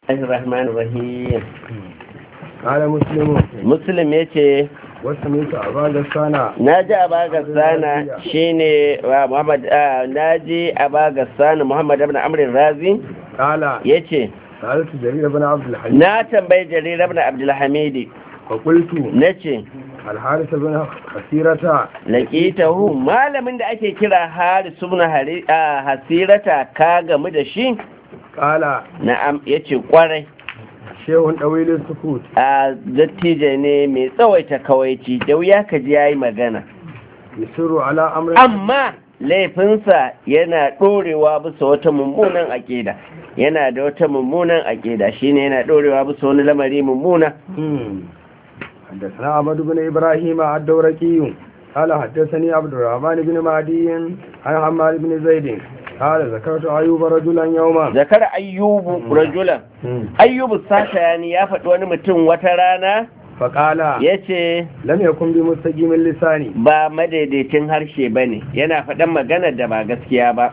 Rahman Rahim. قال مسلم Muslim ya ce, وسمعت أبا غسان Na ji Aba Gassana shi ne Muhammad, na ji Aba Gassana Muhammad ibn Amrin Razi قال ya ce, سألت جرير بن عبد الحليم Na tambayi Jarir ibn Abdulhamidi فقلت na ce, الحارث بن خسيرة Laƙitahu malamin da ake kira Haris ibn Hari- ah, Hasirata ka gamu da shi? قال Na'am ya ce kwarai. شيخ طويل السكوت A dattijo ne mai tsawaita kawaici da wuya ka ji ya yi magana. يسر على أمر amma laifinsa yana ɗorewa bisa wata mummunan aƙida yana da wata mummunan aƙida shine yana ɗorewa bisa wani lamari mummuna مم. حدثنا أحمد بن إبراهيم الدورقي قال حدثني عبد الرحمن بن مهدي عن حماد بن زيد قال ذكرت أيوب رجلا يوما zakar ayyubu rajulan مم. ayyubu satayani ya faɗi wani mutum wata rana فقال ya ce لم يكن بمستقيم اللسان ba madaidaicin harshe ba ne yana faɗan maganar da ba gaskiya ba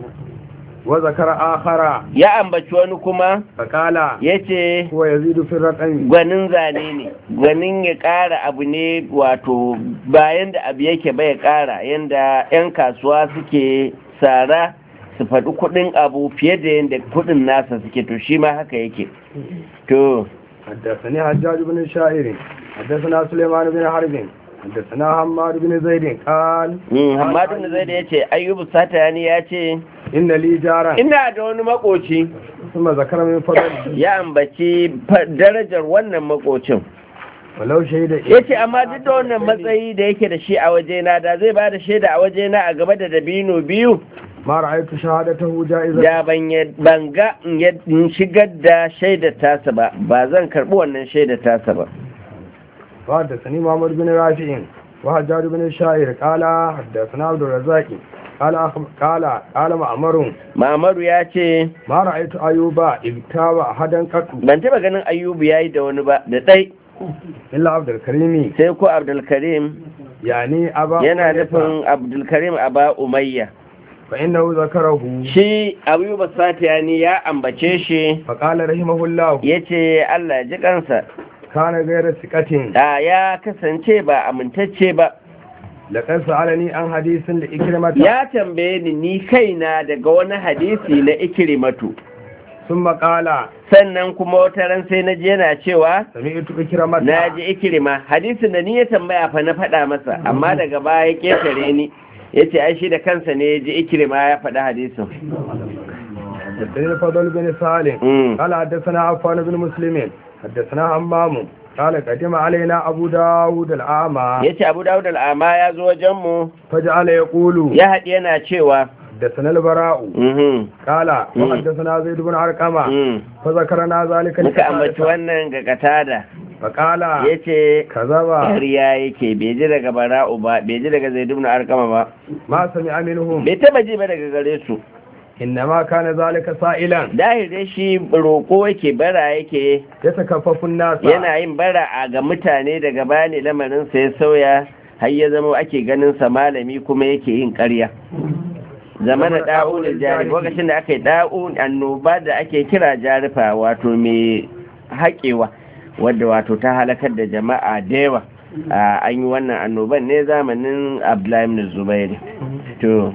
وذكر آخر ya ambaci wani kuma فقال ya ce هو يزيد في الرقم gwanin zane ne gwanin ya ƙara abu ne wato bayan da abu yake bai ƙara yadda 'yan kasuwa suke tsara su faɗi kuɗin abu fiye da yadda kuɗin nasa suke to shi ma haka yake to حدثني حجاج بن شاعر حدثنا سليمان بن حرب حدثنا حماد بن زيد قال mm, hamadu da zai da ya ce ayyubu satani ya ce إن لي جارا ina da wani makoci ثم ذكر من فضله ya ambaci fa- darajar wannan makocin ولو شهد ya ce amma duk da wannan matsayi da yake da shi a wajena da zai ba da shaida a wajena a gaba da dabino biyu ما رأيت شهادته جائزة da ban ya- ban ga in ya- in shigar da shaidar tasa ba ba zan karbi wannan shaidar tasa ba وحدثني محمد بن رافع وحجاج بن الشاعر قال حدثنا عبد الرزاق قال أخ- قال قال معمر mamaru ya ce ما رأيت أيوب اغتاب أحدا قط ban taba ganin ayyubu ya yi da wani ba da ɗai إلا عبد الكريم sai ko abdulkarim يعني أبا yana أمية nufin abdulkarim aba umayya فإنه ذكره shi ayyuba satiyani ya ambace shi فقال رحمه الله ya ce allah ya ji kansa كان غير ثقة da ya kasance ba amintacce ba لقد سألني عن حديث لإكرمة ya tambaye ni ni kaina daga wani hadisi na ikirimatu ثم قال sannan kuma wata ran sai na ji yana cewa سمعت إكرمة na ji ikirima hadisin da ni ya tambaya fa na faɗa masa amma daga baya ya ƙetare ni ya ce ai shi da kansa ne ya ji ikirima ya faɗi hadisin حدثني الفضل بن صالح Mm. قال حدثنا عفان بن مسلم حدثنا همام قال قدم علينا أبو داود الأعمى ya ce abu dawud al'ama ya zo wajenmu فجعل يقول ya haɗi yana cewa حدثنا البراء mhm, قال مم. وحدثنا زيد بن أرقمة mm. فذكرنا ذلك muka ambaci لقتادة. wannan ga katada فقال ya ce كذب ƙarya yake bai ji daga bara'u ba bai ji daga zaidu na arkama ba ما سمع منهم bai taba ji ba daga gare su إنما كان ذلك سائلا dahil dai shi roƙo yake bara yake يتكفف الناس yana yin bara a ga mutane daga bani lamarin sa ya sauya har ya zama ake ganin sa malami kuma yake yin ƙarya zamana da'un jari lokacin da aka yi da'un annoba da ake kira jarifa wato mai haƙewa wadda wato ta halakar da jama'a da yawa a an yi wannan annoban ne zamanin abdullahi ibn zubairi to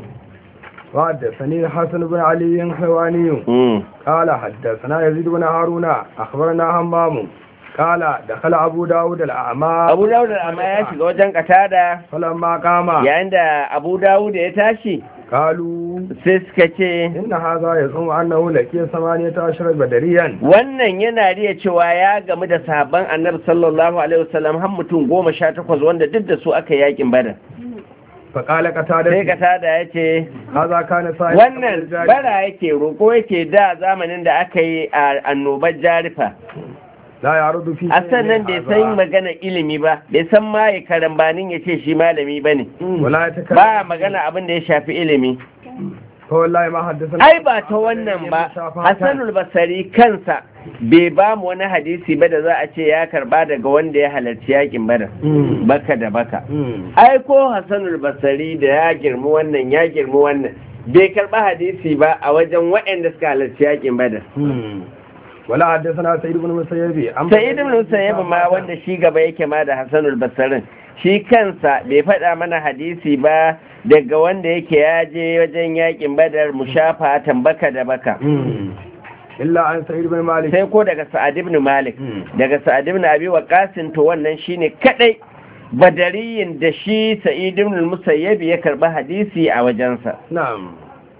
وحدثني الحسن بن علي الحواني mm. قال حدثنا يزيد بن هارون أخبرنا همام قال دخل أبو داود الأعمى abu dawud amma ya shiga wajen katada فلما قام yayin da abu dawud ya tashi قالوا sai suka ce إن هذا يزعم أنه لقي ثمانية عشر بدريا wannan yana riya cewa ya gamu da sahabban annabi sallallahu alaihi wasallam har mutum goma sha takwas wanda duk da su aka yakin badar فقال sai قتادة katada ya ce هذا كان سائل wannan bara yake roƙo yake da zamanin da aka yi a annobar jarifa لا يعرض في a sannan bai san magana ilimi ba bai san ma ya karambanin ya ce shi malami ba ne ولا يتكلم ba magana abin da ya shafi ilimi فوالله ما حدثنا ai ba ta wannan ba hassanul basari kansa bai ba mu wani hadisi ba da za a ce ya karba daga wanda ya halarci yakin badar Mm. baka da baka Mm. ai ko hassanul basari da ya girmi wannan ya girmi wannan bai karba hadisi ba a wajen waɗanda suka halarci yakin badar Mm. ولا حدثنا سعيد بن مسيب عن sai ibn musayyib ma wanda shi gaba yake ma da hasanul basarin shi kansa bai faɗa mana hadisi ba daga wanda yake ya je wajen yakin badar mushafa tambaka da baka مم. إلا عن سعيد بن مالك sai ko daga sa'ad ibn malik مم. daga sa'ad ibn abi waqas to wannan shine kadai badariyin da shi sa'id ibn musayyib ya karba hadisi a wajensa نعم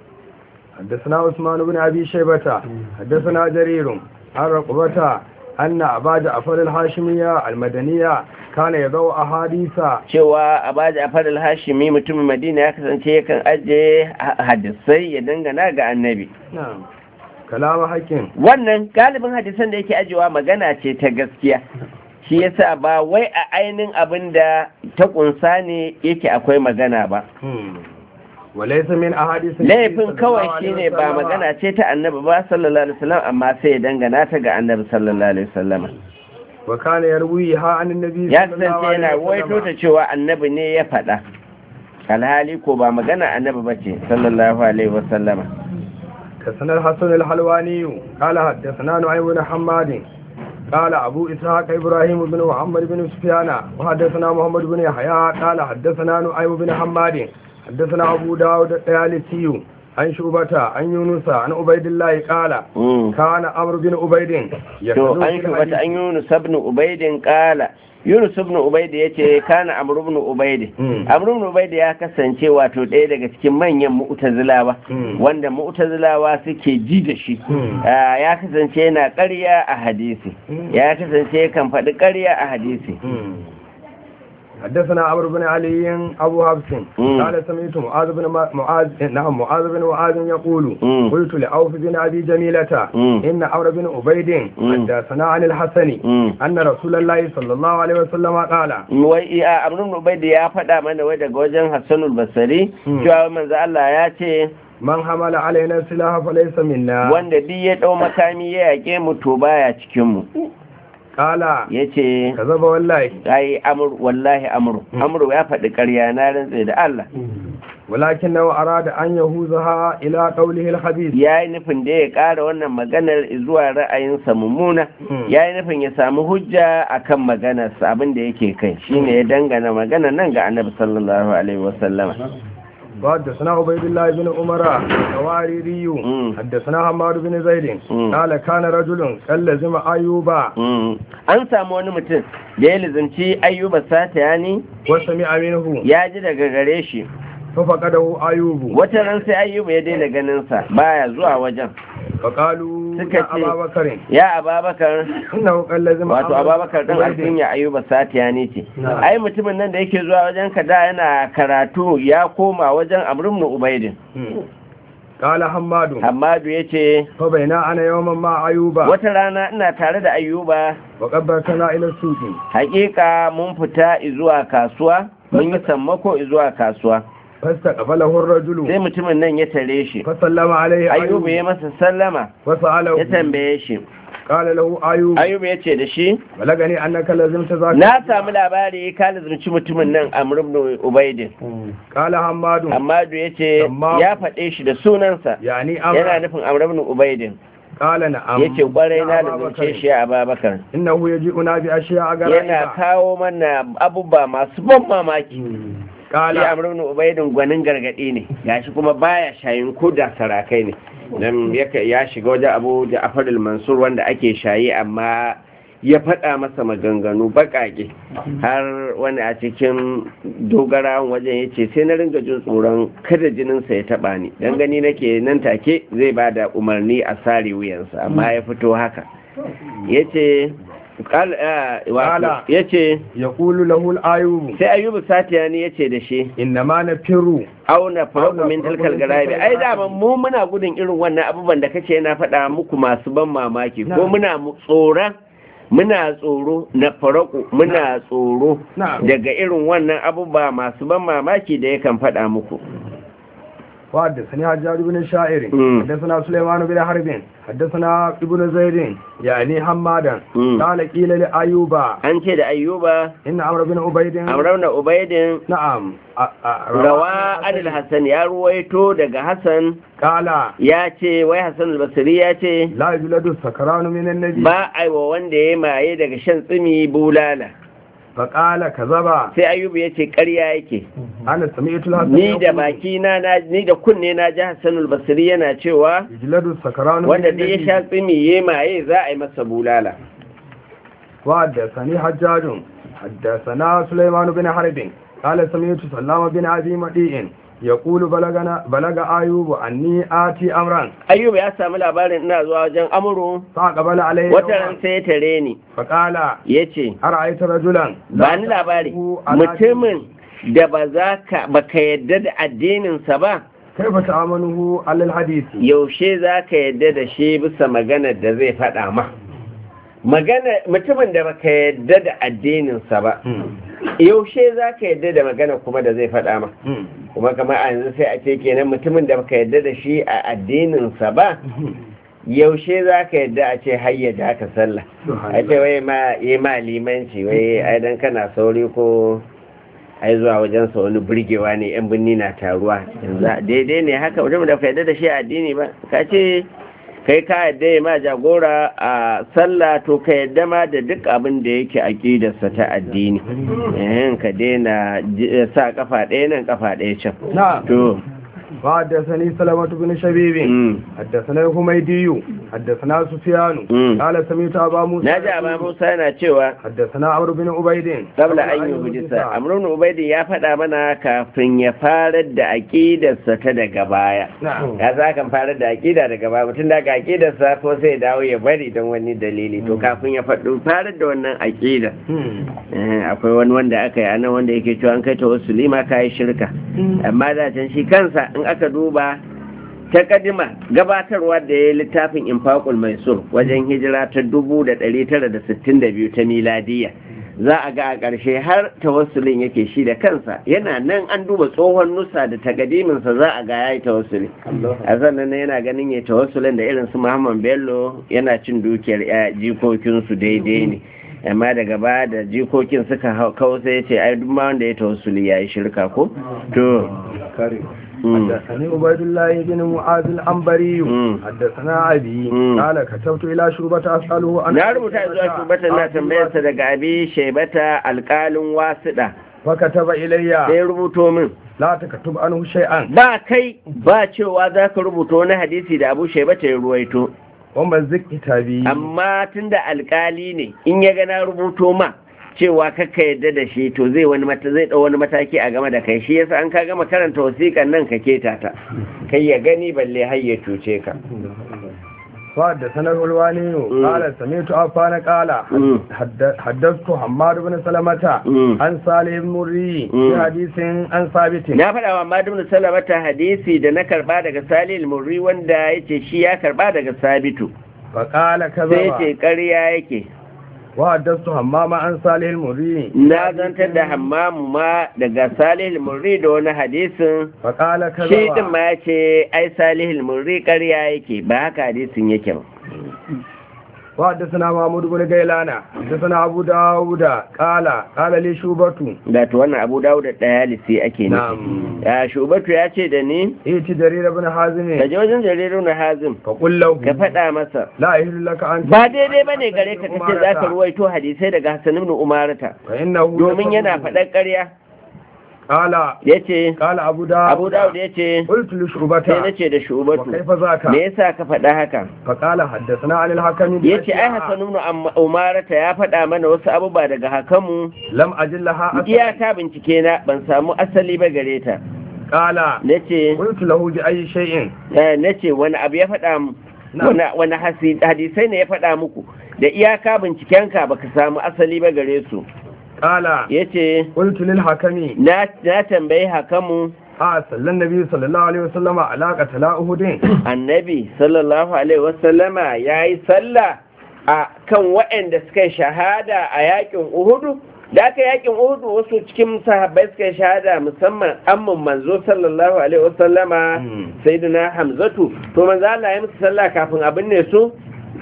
حدثنا عثمان بن أبي شيبة حدثنا جرير عن رقبة أن أبا جعفر الهاشمية المدنية كان يضع أحاديث cewa abaji afar al-hashimi mutumin madina ya kasance yakan ajiye ha- hadisai ya dangana ga annabi نعم كلام حكيم wannan galibin hadisan da yake ajiyewa magana ce ta gaskiya shi yasa ba wai a ainihin abin da ta kunsa ne yake akwai magana ba مم. وليس من أحاديث laifin kawai shine ba magana ce ta annabi ba sallallahu alaihi wasallam amma sai ya dangana ta ga annabi sallallahu alaihi wasallam وكان يرويها عن النبي ya صلى الله kasance عليه yana waito ta وسلم cewa annabi ne ya faɗa alhali ko ba magana annabi ba ce sallallahu alaihi wasallama كسن الحسن الحلواني قال حدثنا نعيم بن حماد قال أبو إسحاق إبراهيم بن محمد بن سفيان وحدثنا محمد بن يحيى قال حدثنا نعيم بن حماد حدثنا أبو داود الطيالسي عن شعبة عن يونس عن عبيد الله قال Mm. كان أمر بن عبيد to an shugabata an yunus ibn ubaidin kala yunus ibn ubaid yace kana amr ibn ubaid Mm. amr ibn ubaid ya kasance wato ɗaya daga cikin manyan mu'tazilawa Mm. wanda mu'tazilawa suke ji da shi Mm. Ah, ya kasance yana ƙarya a hadisi Mm. ya kasance kan faɗi ƙarya a hadisi مم. حدثنا عمرو بن علي أبو حفص مم. قال سمعت معاذ بن م- معاذ نعم معاذ بن معاذ يقول مم. قلت لعوف بن أبي جميلة مم. إن عمرو بن عبيد مم. حدثنا عن الحسن Mm. أن رسول الله صلى الله عليه وسلم قال wai iya amr ibn ubaid ya faɗa mana wai daga wajen hassanul basri Mm. cewa manzo Allah ya ce من حمل علينا السلاح فليس منا wanda duk ya ɗau makami ya yaƙe mu to baya cikin mu قال yace كذب والله ai amur wallahi amur Mm. amur ya faɗi ƙarya na rantse da Allah ولكنه أراد أن يهوزها إلى قوله الخبيث ya yi nufin da ya ƙara wannan maganar zuwa ra'ayinsa mummuna Mm. ya yi nufin ya samu hujja akan maganarsa abin da yake kai shine ya dangana magana nan ga annabi sallallahu alaihi wasallama حدثنا عبيد الله بن عمر الحواريري مم. حدثنا حماد بن زيد مم. قال كان رجل كلزم أيوب Mm. an samu wani mutum da ya lizanci ayyuba sata ni وسمع منه ya ji daga gare shi ففقده أيوب wata ran sai ayyuba ya daina ganinsa baya zuwa wajen فقالوا suka يا ce أبا بكر ya ababakar إنه كلزم wato ababakar ɗan alkunya ayuba satiya ne ce ai mutumin nan da yake zuwa wajen ka da yana karatu ya koma wajen amrun ubaidin مم. قال حماد hamadu ya ce فبينا أنا يوما مع أيوب wata rana ina tare da ayuba وقبلتنا إلى السوق hakika mun fita zuwa kasuwa mun yi sammako zuwa kasuwa فاستقبله الرجل sai mutumin nan ya tare shi فسلم عليه ayuba ya أيوب masa sallama ya وسأله tambaye shi قال له أيوب ayuba ya ce da shi بلغني أنك لزمت ذاك na samu labari ka lizumci mutumin nan amrun ubaidin قال حماد hamadu ya ce Amma- ya faɗe shi da sunansa يعني yana أمر nufin amrabin ubaidin قال نعم ya ce ƙwarai na يا da أبا zance بكر. shi a babakar إنه يجيئنا بأشياء yana غرائب kawo mana abubuwa masu ban mamaki قال shi amrabin ubaidin gwanin gargaɗi ne gashi kuma baya shayin ko da sarakai ne dan yaka- ya shiga wajen abu da afadul mansur wanda ake shayi amma ya faɗa masa maganganu baƙaƙe har wani a cikin dogarawan wajen ya ce sai na ringa jin tsoron kada jininsa ya taɓa ni don gani nake nan take zai ba da umarni a sare wuyansa amma ya fito haka ya ce Kala. ya ce يقول له الأيوب sai ayyubu satiyani ya ce da shi إنما نفر auna faraku Auna min faraku tilkal min garabi tilkal ai garabi. da mu muna gudun irin wannan abubuwan da kace na faɗa muku masu ban mamaki ko Na'am. muna mu- tsoron muna tsoro na faraku muna tsoro Na'am. daga irin wannan abubuwa masu ban mamaki da yakan faɗa muku وحدثني حجاج بن الشاعر مم. حدثنا سليمان بن حرب حدثنا ابن زيد يعني حمادا مم. قال قيل لأيوب an ce da ayyuba إن عمرو بن عبيد amrauna ubaidin نعم أ- أ- rawa adil hassan ya ruwaito daga hassan قال ya ce wai hassan albasiri ya ce لا يجلد السكران من النبي ba a yi wa wanda ya maye daga shan tsimi bulala فقال كذبا sai ayyubu ya ce ƙarya yake أنا سمعت الحسن ni da يقول baki na na- ni da kunne na ji hassan albasiri yana cewa يجلد السكران من wanda duk ya النبي sha tsimi ya maye za a yi masa bulala وحدثني حجاج حدثنا سليمان بن حرب قال سمعت سلام بن أبي مديء يقول بلغنا بلغ أيوب أني آتي أمرا ayyubu ya samu labarin ina zuwa wajen amuru فأقبل عليه wata يوما ran sai ya tare ni فقال ya ce أرأيت رجلا ba ni labari mutumin da ba za ka ba ka yadda da addininsa ba كيف تأمنه على الحديث yaushe za ka yadda da shi bisa maganar da zai faɗa ma magana mutumin da baka yadda da addininsa ba yaushe za ka yadda da magana kuma da zai faɗa ma kuma kamar a yanzu sai a ce kenan mutumin da baka yadda da shi a addininsa ba yaushe za ka yadda a ce hayyada aka sallah a ce wai ma yi ma limanci wai ai dan kana sauri ko ai zuwa wajen sa wani burgewa ne yan binni na taruwa yanzu daidai ne haka mutum da ka yadda da shi a addini ba ka ce kai ka yadda ya ma jagora a sallah to ka yadda ma da duk abin da yake aƙidarsa ta addini eh ka daina j- sa kafa ɗaya nan kafa ɗaya can نعم to وحدثني سلمة بن شبيب mm. حدثنا الحميدي حدثنا سفيان مم. قال سمعت أبا موسى na ji amma musa yana cewa حدثنا عمرو بن عبيد qabla an yi hujisa amrun ubaidi ya faɗa mana kafin ya farar da aƙidarsa ta daga baya نعم ya za kan farar da aƙida daga baya mutum daga aƙidarsa ko sai dawo ya bari don wani dalili to kafin ya faɗo farar da wannan aƙida eh, akwai wani wanda aka yi anan wanda yake cewa an kai ta wasu lima ka yi shirka amma da can shi kansa in aka duba ta kadima gabatarwa da ya yi littafin infaqul maisur wajen hijira ta 1962 ta miladiya za a ga a ƙarshe har tawassulin yake shi da kansa yana nan an duba tsohon nusa da takadiminsa za a ga ya yi tawassuli a sannan yana ganin ya tawassulin da irin su muhammad bello yana cin dukiyar ya jikokinsu daidai ne amma daga ba da jikokin suka hau- kawo sai ya ce ai duk ma wanda ya tawassuli ya yi shirka ko to Mm. حدثني عبيد الله بن معاذ العنبري مم. حدثنا أبي مم. قال كتبت إلى شربة أسأله عن na rubuta zuwa shubatan na tambayarsa daga abi shaibata alkalin wasiɗa فكتب إلي sai rubuto min لا تكتب عنه شيئا ba kai ba cewa za ka rubuta wani hadisi da abu shaibata ya ruwaito ومزق كتابي amma tunda alkali ne in ya gana rubuto ma cewa kakka yadda da shi to zai wani mata zai dau wani mataki a game da kai shi yasa an ka gama karanta wasiƙan nan ka keta ta kai ya gani balle har ya cuce ka فحدثنا الولواني قال سمعت عفان قال مم. حد- حدثت حماد بن سلمة مم. عن صالح بن مري مم. في حديث عن ثابت na faɗa wa madu bin salamata hadisi da na karba daga salil murri wanda ya ce shi ya karba daga sabitu فقال sai كذا ce ƙarya yake وحدثت حمام عن صالح المري na zantar da hammamu ma daga salil murri da wani hadisin فقال shi din كذا ma ya ce ai salihul murri ƙarya yake ba haka hadisin yake ba وحدثنا محمود بن غيلان حدثنا أبو داود قال قال لي شوبة da to wannan abu dawo da ɗaya lisi ake نعم nufi ya shubatu ya ce da ni ائت جرير بن ka حازم je wajen jaririn na hazim فقل له ka faɗa masa لا يحل لك أن ba daidai ba ne gare ka kace za ka ruwaito hadisai daga hassan ibn umarata فإنه domin yana faɗar ƙarya قال ya ce قال أبو داود abu dawud ya ce قلت لشعبة sai na ce da shubatu وكيف ذاك me yasa ka faɗa haka فقال حدثنا عن الحكم ya ce ai بأشياء hassan ibn Am- umarata ya faɗa mana wasu abubuwa daga hakamu لم أجل لها أثر iyaka bincike na ban samu asali ba gare ta قال na ce قلت له بأي شيء na ce wani abu ya faɗa mu wani wani hasi- hadisai ne ya faɗa muku da iyaka bincikenka baka samu asali ba gare su قال ya ce قلت للحكم na na tambayi hakamu a sallan nabi sallallahu alaihi wasallam alaka tala uhudin annabi sallallahu alaihi wasallama ya yi sallah a kan waɗanda suka yi shahada a yakin uhudu da aka yakin uhudu wasu cikin sahabbai suka yi shahada musamman amman manzo sallallahu alaihi wasallama sayyidina hamzatu to manzo Allah ya musu sallah kafin abin ne su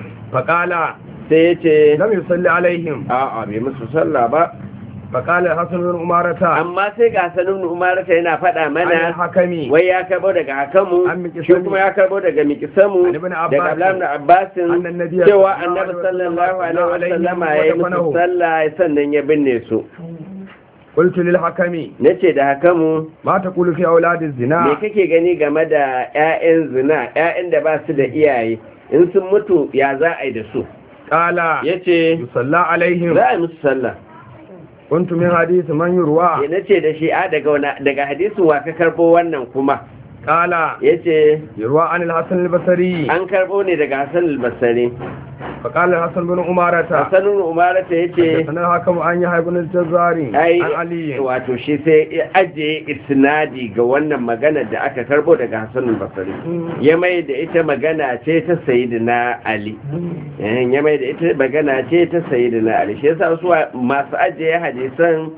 faqala sai ya ce lam yusalli alaihim a'a bai musu sallah ba faqala hasan bin umarata amma sai ga sanin umarata yana faɗa an mana hakami wai ya karbo daga hakamu An miƙi shi sani. kuma ya karbo daga mikisamu An ibn daga Abbas. abdullahi ibn abbasin Annan Nabiyyu cewa sallallahu annabi alaihi sallallahu alaihi wasallam wasallama ya yi musu wadafanahu. sallah sannan ya binne su qultu lil hakami nace da hakamu ma taqulu fi auladiz zina me kake gani game da 'ya'yan zina 'ya'yan da ba su da iyaye in sun mutu ya za a yi da su qala ya ce yusalla alaihim za a yi musu sallah kuntu min hadith man yurwa ya nace da shi a daga wana- daga hadisin wa ka karbo wannan kuma qala ya ce yurwa an al-hasan al-basri an karbo ne daga hassan albasari fa qala al-hasan bin umarata hassanun umarata ya ce sanan hakamu an yi haibun al-jazari ai an ali wato shi sai ya ajiye isnadi ga wannan magana da aka karbo daga hassan albasari ya mai da ita magana ce ta sayidina ali Eh, ya mai da ita magana ce ta sayidina ali shi yasa su masu ajiye hadisan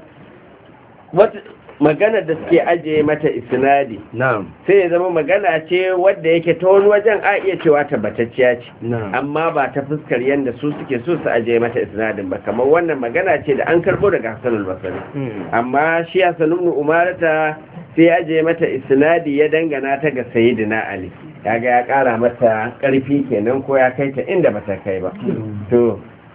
wata magana da suke ajiye mata isnadi na'am sai ya zama magana ce wadda yake ta wani wajen a iya cewa tabbatacciya ce na'am amma ba ta fuskar yadda su suke so su ajiye mata isnadin ba kamar wannan magana ce da an karbo daga Hassan al-Basri Hmm. amma shi Hassan ibn Umarata sai ya ajiye mata isnadi ya dangana ta ga Sayyidina Ali kaga ya kara mata karfi kenan ko ya kai ta inda bata kai ba to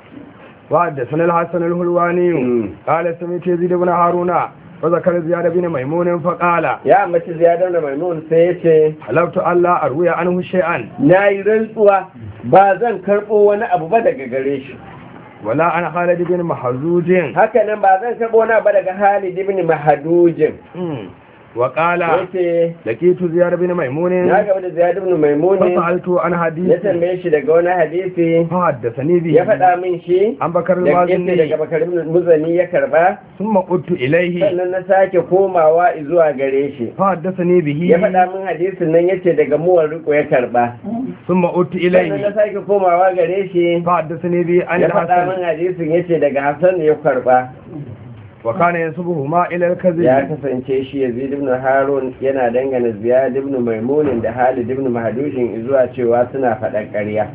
وحدثنا الحسن الهلواني مم. قال سمعت يزيد بن هارون وذكر زياد بن ميمون فقال ya ambaci ziyadar da maimun sai ya ce حلفت ألا أروي عنه شيئا na yi rantsuwa ba zan karɓo wani abu ba daga gare shi ولا عن خالد بن محزوج haka nan ba zan karɓo wani abu daga Halid ibn Mahadujin مم. وقال yace لقيت زياد بن ميمون na gaba da Ziyad ibn Maimun فسألت عن ya حديث tambaye shi daga wani hadisi فحدثني به ya faɗa min shi عن بكر da yace daga المازني bakar muzani ya karba ثم قلت إليه sannan na sake komawa zuwa gare shi فحدثني به ya faɗa min hadisin nan yace daga muwar riko ya karba ثم قلت sannan na إليه sake komawa gare shi فحدثني به عن ya faɗa min الحسن hadisin yace daga Hassan ya karba وكان ينسبهما إلى ya الكذب kasance shi Yazid ibn Harun yana dangana Ziyad ibn Maimun da Halid ibn Mahdushin zuwa cewa suna faɗan ƙarya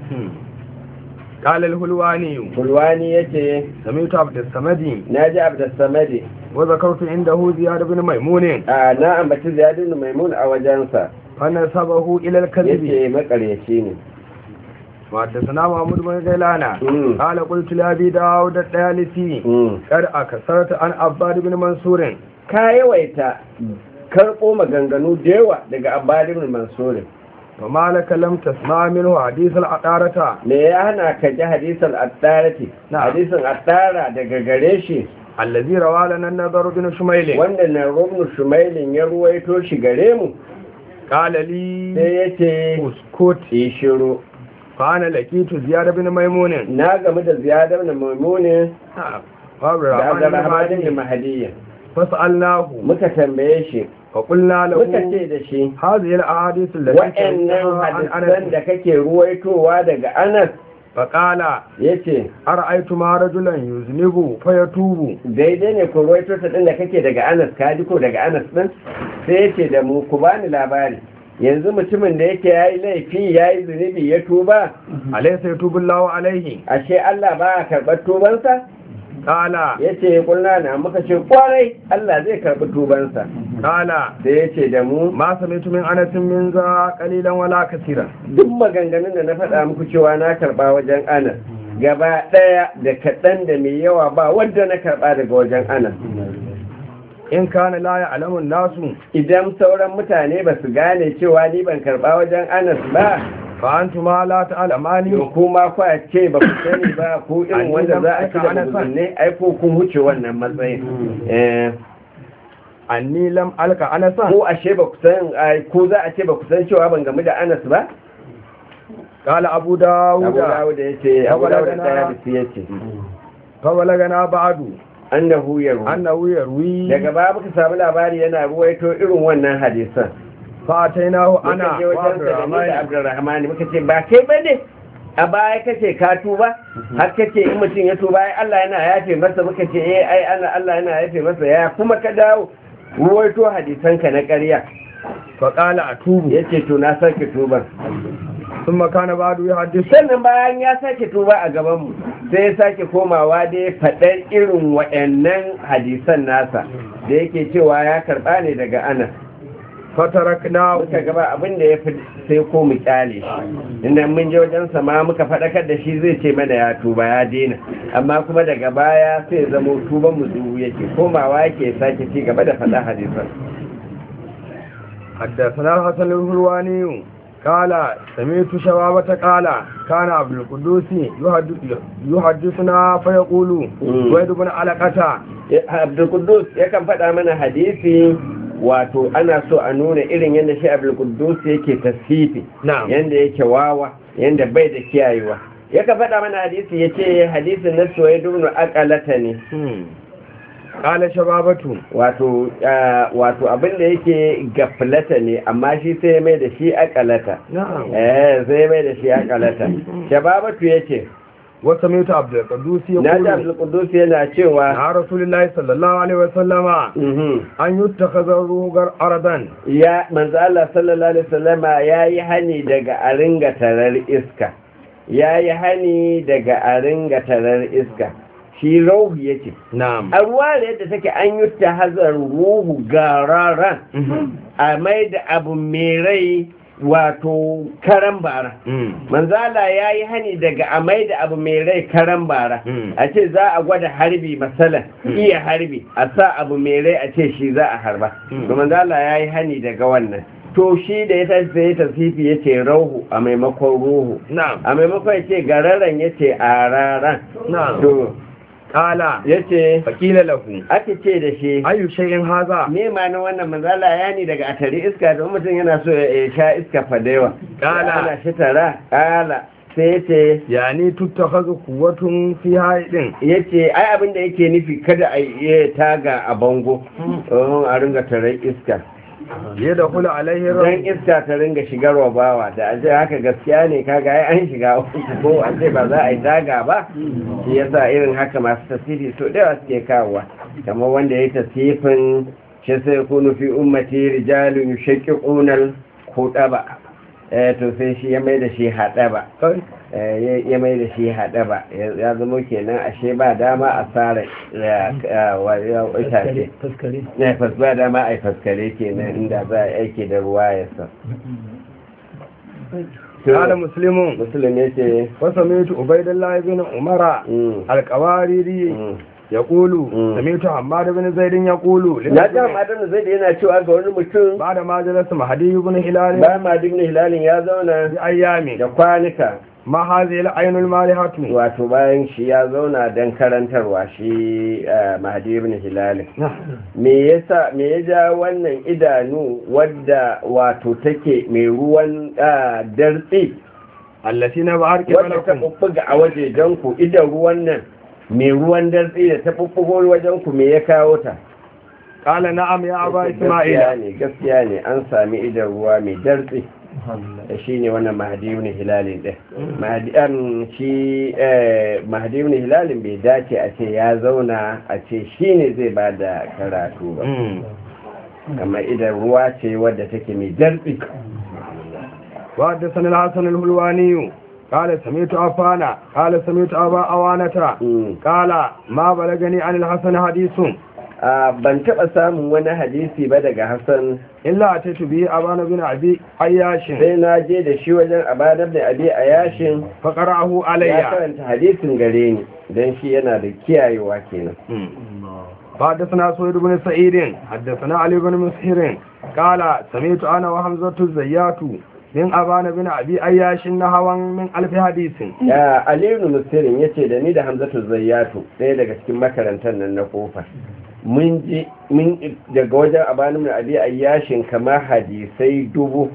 قال الهلواني Kulwani yace سمعت عبد الصمد naji Abdus Samadi وذكرت عنده زياد بن ميمون a na ambaci Ziyad ibn Maimun a wajensa فنسبه إلى الكذب yace makaryaci ne وحدثنا محمود بن غيلان مم. قال قلت لأبي داود الطيالسي Mm. قد أكثرت عن عباد بن منصور ka yawaita karɓo maganganu da yawa daga Abbad ibn Mansur وما لك لم تسمع منه حديث العطارة me ya hana ka ji hadisin attarati Na'am. hadisin attara daga gare shi الذي روى لنا النظر بن شميل wanda na rubnu shumailin ya ruwaito shi gare mu قال لي sai ya ce اسكت yi shiru فأنا لقيت زياد بن ميمون na game da ziyadar da maimunin نعم da وعبد abdurrahman الرحمن da mahadiyya فسألناه muka tambaye shi فقلنا muka له ce da shi هذه الأحاديث التي wa'annan ترويها عن hadisan أنس da kake ruwaitowa daga anas فقال ya ce أرأيت ما رجلا يذنب فيتوب daidai ne ku ruwaito ta ɗin da kake daga anas ka ji ko daga anas ɗin sai ya ce da mu ku bani labari yanzu mutumin da yake ya yi laifi ya yi zunubi ya tuba أليس يتوب الله عليه ashe allah ba a karɓar tubansa قال ya ce kulna na muka ce kwarai allah zai karɓi tubansa قال sai ya ce da mu ما سمعت من أنس من ذا قليلا ولا كثيرا duk maganganun da na faɗa muku cewa na karɓa wajen anas gaba ɗaya da kaɗan da mai yawa ba wadda na karɓa daga wajen anas إن كان لا يعلم الناس idan sauran mutane ba su gane cewa ni ban karɓa wajen anas ba فأنتما لا تعلمان to kuma kwa ce ba ku sani ba ku irin wanda za a ci da musulne ai ko kun wuce wannan matsayin Eh, أني لم ألقى أنسا ko ashe ba ku san ai, ko za a ce ba ku san cewa ban gamu da anas ba قال أبو داود abu dawud ya ce abu Abu dawud Dawud da ya ya ce فبلغنا بعد annahu yarwi أنه يروي daga baya muka samu labari yana ruwaito irin wannan hadisan فأتيناه muka أنا je wajen وعبد sa da ni da الرحمن abdurrahman muka ce ba kai ba ne a baya kace ka tuba har kace in mutum ya tuba ai Allah yana yafe masa muka ce eh ai ana Allah yana yafe masa ya kuma ka dawo ruwaito hadisan ka na ƙarya فقال أتوب yace to na sake tuban ثم كان بعد يحدث sannan bayan ya sake tuba a gaban mu sai ya sake komawa dai faɗar irin waɗannan hadisan nasa da yake cewa ya karɓa ne daga Anas فتركناه muka gaba abin da ya fi sai ko mu kyale shi inda mun je wajen sama muka faɗakar da shi zai ce mana ya tuba ya daina amma kuma daga baya sai zamo tuban mu duhu yake komawa yake sake ci gaba da faɗa hadisan حدثنا الحسن الهلواني قال سمعت شبابة قال كان عبد القدوس يحدث- يحدثنا فيقول مم. ويد بن علقة abdulkudus yakan faɗa mana hadisi wato ana so a nuna irin yadda shi abdulkudus yake tasfifi نعم yadda yake wawa yadda bai da kiyayewa yakan faɗa mana hadisi ya ce hadisin na soye dubnu akalata ne مم. قال شبابة wato ah, wato abin da yake gaflata ne amma shi sai ya mai da shi akalata نعم eh sai ya mai da shi akalata shababatu yace وسمعت عبد القدوس na ji يقول abdul qudus yana cewa عن رسول الله صلى الله عليه وسلم mhm, أن يتخذ الروغر أرضا ya manzo Allah sallallahu alaihi wasallama yayi hani daga a ringa tarar iska yayi hani daga a ringa tarar iska shi rauhu yace نعم a ruwa da yadda take an yi ta hazar ruhu gararan a mai da abu mai rai wato karan bara manzala ya yi hani daga a mai da abu mai rai karan bara Mm. a ce za a gwada harbi masalan iya harbi a sa abu mai rai a ce shi za a harba Mm. to manzala ya yi hani daga wannan to shi da ya tashi sai ya tasifi ya ce rauhu a maimakon ruhu نعم a maimakon ya ce gararan ya ce araran نعم to قال ya ce فقيل له aka ce da shi أي شيء هذا me ma na wannan manzala ya ni daga atari iska da mutum yana so ya sha iska fadewa Kala. ana shi tara kala sai ce يعني تتخذ قوة في هايد ya ce ai abin da yake nufi kada a yi taga a bango don a ringa tarar iska يدخل عليه don الرجل iska ta ringa shigarwa bawa da a ce haka gaskiya ne kaga ai an shiga uku ko a ce ba za a yi taga ba shi yasa irin haka masu tasiri so da yawa suke kawowa kamar wanda ya yi tasifin shi sai kunu fi ummati rijalun yushaqiqunal khutaba eh to sai shi ya mai da shi hadaba eh ya- ya mai da shi hadaba ya ya zama kenan ashe ba dama a tsara itace تذكري ne fas ba dama a yi faskare kenan inda za a yi aiki da ruwa ya sa قال مسلم musulun ya ce وسمعت عبيد الله بن عمر القواريري يقول مم. سمعت حماد بن زيد يقول na ji hamadar zai da yana cewa ga wani mutum بعد ما جلس مهدي بن هلال ba ma duk hilalin ya zauna بأيام da kwanuka ما هذه العين المالحة wato bayan shi ya zauna don karantarwa shi eh, mahadi ibn hilalin me yasa me ya ja wannan idanu wadda wato take mai ruwan ah, dartsi التي نبعر wadda ta قبلكم bubbuga a waje don ku idan ruwan nan mai ruwan dartsi da ta bubbugo wajen ku me ya kawo ta قال نعم يا أبا gaskiya إسماعيل ne gaskiya ne an sami idan ruwa mai dartsi shi ne wannan mahadiyu ne hilalin ɗin mahadiyan shi eh, mahadiyu ne hilalin bai dace a ce ya zauna a ce shi ne zai ba da karatu ba مم. amma idan ruwa ce wadda take mai dartsi وحدثنا الحسن الهلواني قال سمعت عفانا قال سمعت أبا أوانة Mm. قال ما بلغني عن الحسن حديث Ah, ban taɓa samun wani hadisi ba daga hassan إلا أتيت به أبان بن أبي عياش sai na je da shi wajen abanar da abi a yashin فقرأه ya علي karanta hadisin gare ni don shi yana da kiyayewa kenan حدثنا سويد بن سعيد حدثنا علي بن مسهر قال سمعت أنا وحمزة الزيات من أبان بن أبي عياش نهوا من ألف حديث ya aliyu musirin ya ce da ni da hamzatu zayyatu ɗaya daga cikin makarantar nan na kofa mun ji mun daga wajen abanin da abi ayyashin kamar hadisai dubu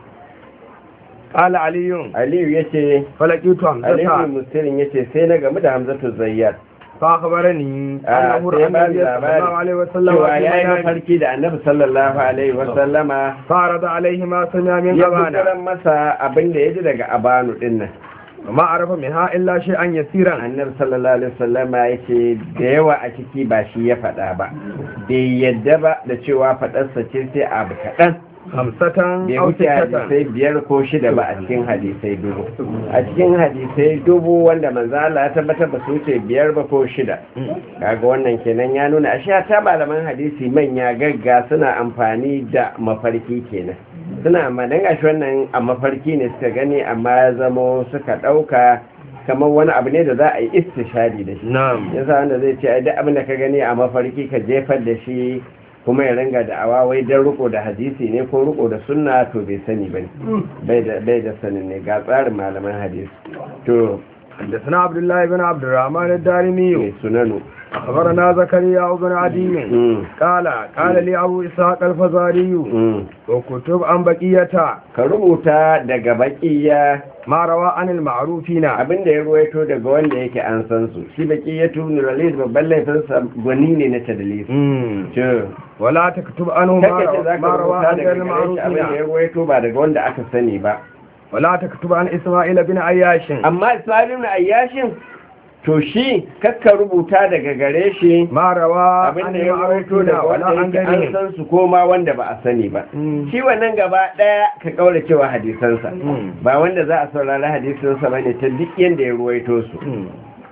قال علي aliyu ya ce فلقيت aliyu حمزة musirin ya ce sai na gamu da hamzatu zayyat فأخبرني Ah, أنه sai رأى ba النبي صلى الله عليه وسلم cewa في ya yi منامه mafarki da annabi sallallahu alaihi wasallama فعرض عليه ما سمع من ya أبانا kusuran masa abin da ya ji daga abanu din nan وما عرف منها إلا شيئا يسيرا annabi sallallahu alaihi wasallama ya ce da yawa a ciki ba shi ya faɗa ba bai yadda ba da cewa faɗarsa ce sai abu kaɗan خمسة bai أو wuce ستة hadisai biyar ko shida ba a cikin hadisai dubu a cikin hadisai dubu wanda manzo Allah ya tabbatar ba su wuce biyar ba ko shida kaga wannan kenan ya nuna ashe ta malaman hadisi manya gagga suna amfani da mafarki kenan suna amfani gashi wannan a mafarki ne suka gani amma ya zamo suka ɗauka kamar wani abu ne da za a yi istishadi da shi نعم yasa wanda zai ce ai duk abin da ka gani a mafarki ka jefar da shi kuma ya ringa da awa wai dan riko da hadisi ne ko riko da sunna to bai sani bane bai da bai da sanin ne ga tsarin malaman hadisi to حدثنا عبد الله بن عبد الرحمن الدارمي mai sunanu أخبرنا زكريا بن عدي Mm, قال قال لي أبو إسحاق الفزاري mm. وكتب عن بقية ka rubuta daga bakiya ما روى عن المعروفين abinda ya ruwaito daga wanda yake an san su shi bakiya tun ralis babban laifinsa gwani ne na tadlis مم. to ولا تكتب عنه ما kake ce روى, za ما ka روى rubuta عن daga غير gare shi abinda ya المعروفين ruwaito ba daga wanda aka sani ba ولا تكتب عن إسماعيل بن عياش amma ismail ibn ayyashin to shi kakka rubuta daga gare shi ما روى عن abinda ya rawaito المعروفين daga ولا wanda عن yake an غيرهم san su koma wanda ba a sani ba مم. shi wannan gaba daya ka kaura cewa hadisansa Mm. ba wanda za a saurari hadisansa bane ta duk yanda ya ruwaito su مم.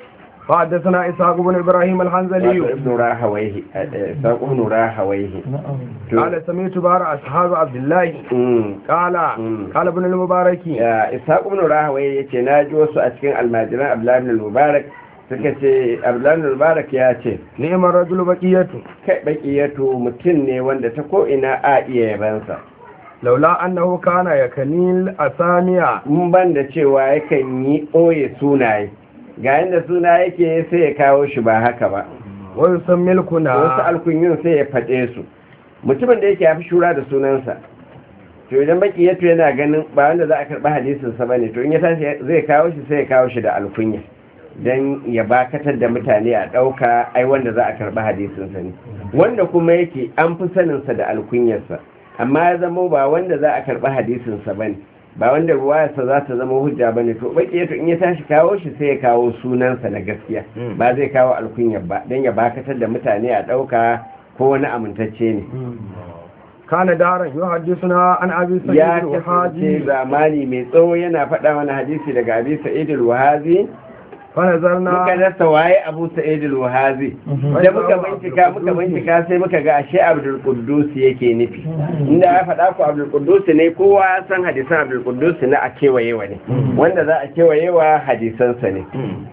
فحدثنا إسحاق بن إبراهيم wato الحنزلي ibn rahawaihi saqu ibn rahawaihi to قال سمعت بار أصحاب عبد الله mm. قال مم. قال ابن المبارك ya ishaq ibn rahawai yace na ji wasu a cikin almajiran abdullahi ibn mubarak suka ce abdullahi ibn mubarak ya ce نعم الرجل بقية kai bakiyatu mutum ne wanda ta ko ina a iya yabansa لولا أنه كان يكني الأسامي in ban da cewa yakan yi ɓoye sunaye ga yadda suna yake sai ya kawo shi ba haka ba ويسمي wasu الكنى alkunyun sai ya faɗe su mutumin da yake ya fi shura da sunansa to idan baki yato yana ganin ba wanda za a karɓi hadisinsa ba ne to in ya tashi zai kawo shi sai ya kawo shi da alkunya don ya bakatar da mutane a ɗauka ai wanda za a karɓi hadisinsa ne wanda kuma yake an fi saninsa da alkunyarsa amma ya zama ba wanda za a karɓi hadisinsa ba ne ba wanda ruwayarsa za ta zama hujja ba ne to baki yato in ya tashi kawo shi sai ya kawo sunansa na gaskiya Mm. ba zai kawo alkunyar ba don ya bakatar da mutane a ɗauka ko wani amintacce ne كان دارا يحدثنا عن أبي سعيد ya kasance الوحاجي zamani mai tsawo yana faɗa wani hadisi daga abi sa'id al-wahazi muka فنظرنا rasa waye abu sa'id al-wahazi da muka bincika muka bincika sai muka ga ashe abdul quddus yake nufi inda ya faɗa ku abdul quddus ne kowa ya san hadisan abdul quddus na a kewayewa ne wanda za a kewayewa hadisansa ne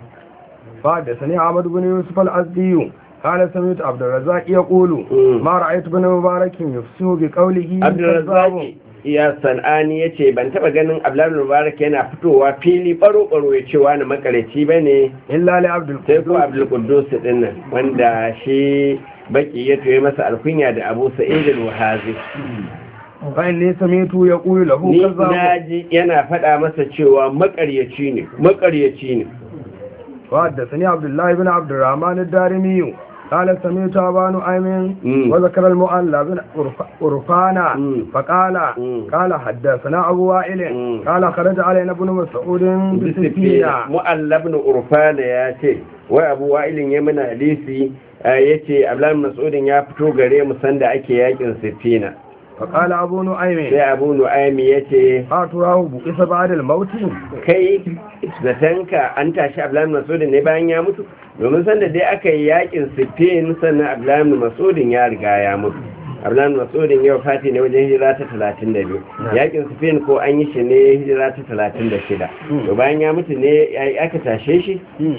فحدثني عمد بن يوسف الأزدي قال سمعت عبد الرزاق يقول مم. ما رأيت بن مبارك يفسه بقوله abdulrazaki ya san'ani ya ce ban taba ganin abdullahi mubarak yana fitowa fili baro-baro ya ce wani makareci ba ne إلا لعبد sai ko القدوس abdulkudus din nan wanda shi baki ya toye masa alkunya da abu sa'id al-wahazi فإني سمعت يقول له ni كذاب naji yana faɗa masa cewa makaryaci ne makaryaci ne وحدثني عبد الله بن عبد الرحمن الدارمي قال سمعت أبا نعيم مم. وذكر المؤلى بن عرف- عرفانا مم. فقال مم. قال حدثنا أبو وائل مم. قال خرج علينا ابن مسعود bisifina بسفينة mu'allab ibn urfana ya ce wai abu wa'ilin ya mana hadisi ya ce abdullahi mas'udin ya fito gare mu sanda ake yakin sifina فقال أبو نعيم sai abu nu'aymi ya ce أتراه بئس بعد الموت kai zatanka an tashi abdullahi mas'udin ne bayan ya mutu domin sanda dai aka yi yakin sifin sannan abdullahi mas'udin ya riga ya mutu abdullahi mas'udin yau fati ne wajen hijira ta 32 yakin sifin ko an yi shi ne hijira ta 36 to bayan ya mutu ne ya- aka tashe shi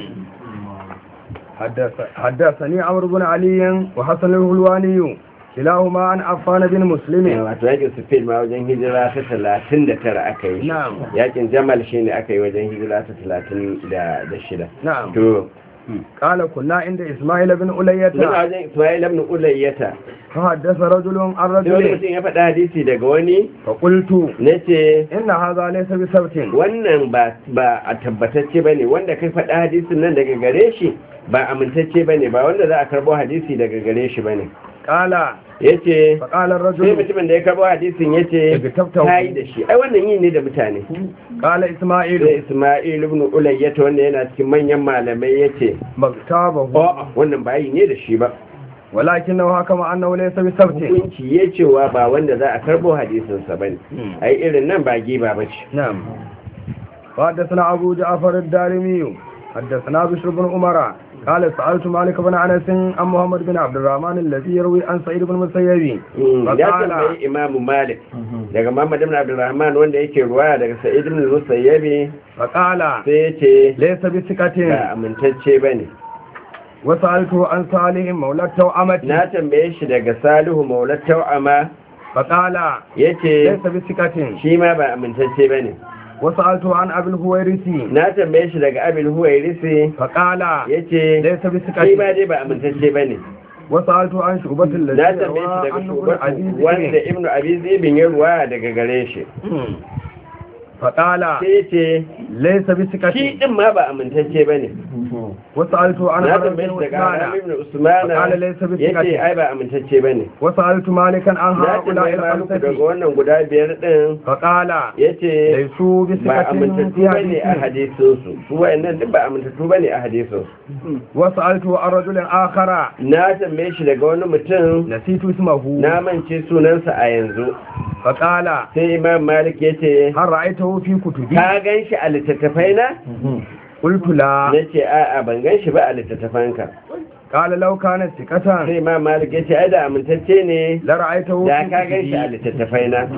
حدث- حدثني عمرو بن علي وحسن الهلواني كلاهما عن عفان بن مسلم wato yakin sifin ma wajen hijira ta 39 aka yi shi. نعم yakin jamal shi ne aka yi wajen hijira ta 36 نعم to قال كنا عند إسماعيل بن ألية suna wajen ismail ibn ulayyata فحدث رجل عن sai wani رجل mutum ya faɗa hadisi daga wani فقلت na ce إن هذا ليس بسبت wannan ba ba a tabbatacce bane wanda kai faɗa hadisin nan daga gare shi ba amintacce bane ba wanda za a karbo hadisi daga gare shi bane قال yace فقال sai الرجل mutumin da ya karbo hadisin yace Igtabtahu. kai da shi ai wannan yi ne da mutane قال da إسماعيل Isma'il ibn Ulayyata wanda yana cikin manyan malamai yace مغتابه a'a wannan ba yi ne da shi ba ولكنه حكم أنه ليس بسبت hukunci ya cewa ba wanda za a karbo hadisinsa ba ne ai irin nan ba giba ba ce نعم وحدثنا أبو جعفر الدارمي حدثنا بشر بن عمر قال سألت مالك بن أنس عن محمد بن عبد الرحمن الذي يروي عن سعيد بن مسيب ya فقال tambayi imamu malik daga muhammad ibn abdurrahman wanda yake ruwaya daga sa'id ibn musayyabi فقال sai ya ce ليس ba بثقة amintacce ba ne وسألته عن صالح مولى التوأمة na tambaye shi daga salihu maulat tau'ama فقال ya ce ليس بثقة shi ma ba amintacce ba ne وسألته عن أبي الهويرثي na tambaye shi daga abin huwairisi فقال ya ce ليس shi ma بثقة dai ba amintacce ba ne وسألته عن شعبة الذي na روى tambaye shi daga عنه ابن shugaba عزيز wanda ibnu abi zibin ya ruwaya daga gare shi فقال sai ya ce ليس بثقة shi din ma ba amintacce ba ne وسألت عن na حرم tambaye بن shi daga عثمان Haram ibn Usmana فقال ليس ya ce بثقة ai ba amintacce ba ne وسألت مالكا عن na هؤلاء tambaye Maliku daga الخمسة wannan guda biyar din فقال ya ce ليسوا ba بثقة amintattu في ba ne a حديثهم hadisinsu su wa'annan duk ba amintattu ba ne a hadisinsu وسألت عن رجل آخر na tambaye shi daga wani mutum نسيت اسمه na mance sunansa a yanzu فقال sai imam malik ya ce هل رأيته في كتبي ka gan shi a littattafai na قلت لا na ce a'a ban gan shi ba a littattafanka قال لو كانت ثقة sai imam malik ya ce ai da amintacce ne لرأيته da في ka gan shi a كتبي littattafai na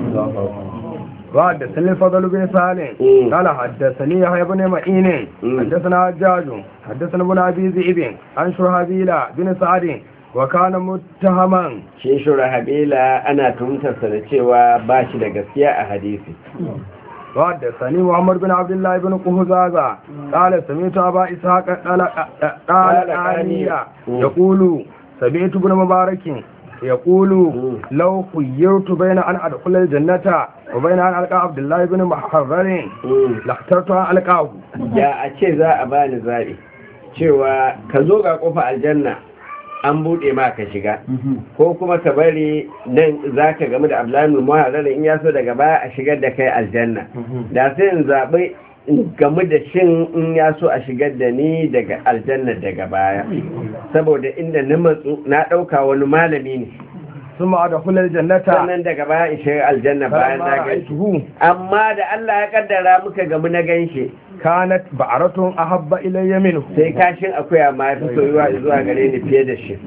وحدثني الفضل بن سالم مم. قال حدثني يحيى بن معين مم. حدثنا حجاج حدثنا ابن ابي ذئب عن شرهبيل بن سعد وكان متهما shi shura habila ana tuhumtarsa da cewa ba shi da gaskiya a hadisi وحدثني محمد بن عبد الله بن قهزازة قال سمعت أبا إسحاق قال آنية يقول سمعت ابن مبارك يقول لو خيرت بين أن أدخل الجنة وبين أن ألقى عبد الله بن محرر لاخترت أن ألقاه ya a ce za a bani zaɓi cewa ka zo ga ƙofa aljanna an buɗe ma ka shiga ko kuma ka bari nan za ka gamu da ablamin muharar in ya so daga baya a shigar da kai aljanna da sai in zaɓi in gamu da shin in ya so a shigar da ni daga aljanna daga baya saboda inda na matsu na ɗauka wani malami ne ثم أدخل الجنة sannan daga baya in shiga aljanna bayan فلما na gan shi رأيته amma da Allah ya kaddara muka gamu na gan shi كانت بعرة أحب إلي منه sai kashin akuya ma fi soyuwa zuwa gare ni fiye da shi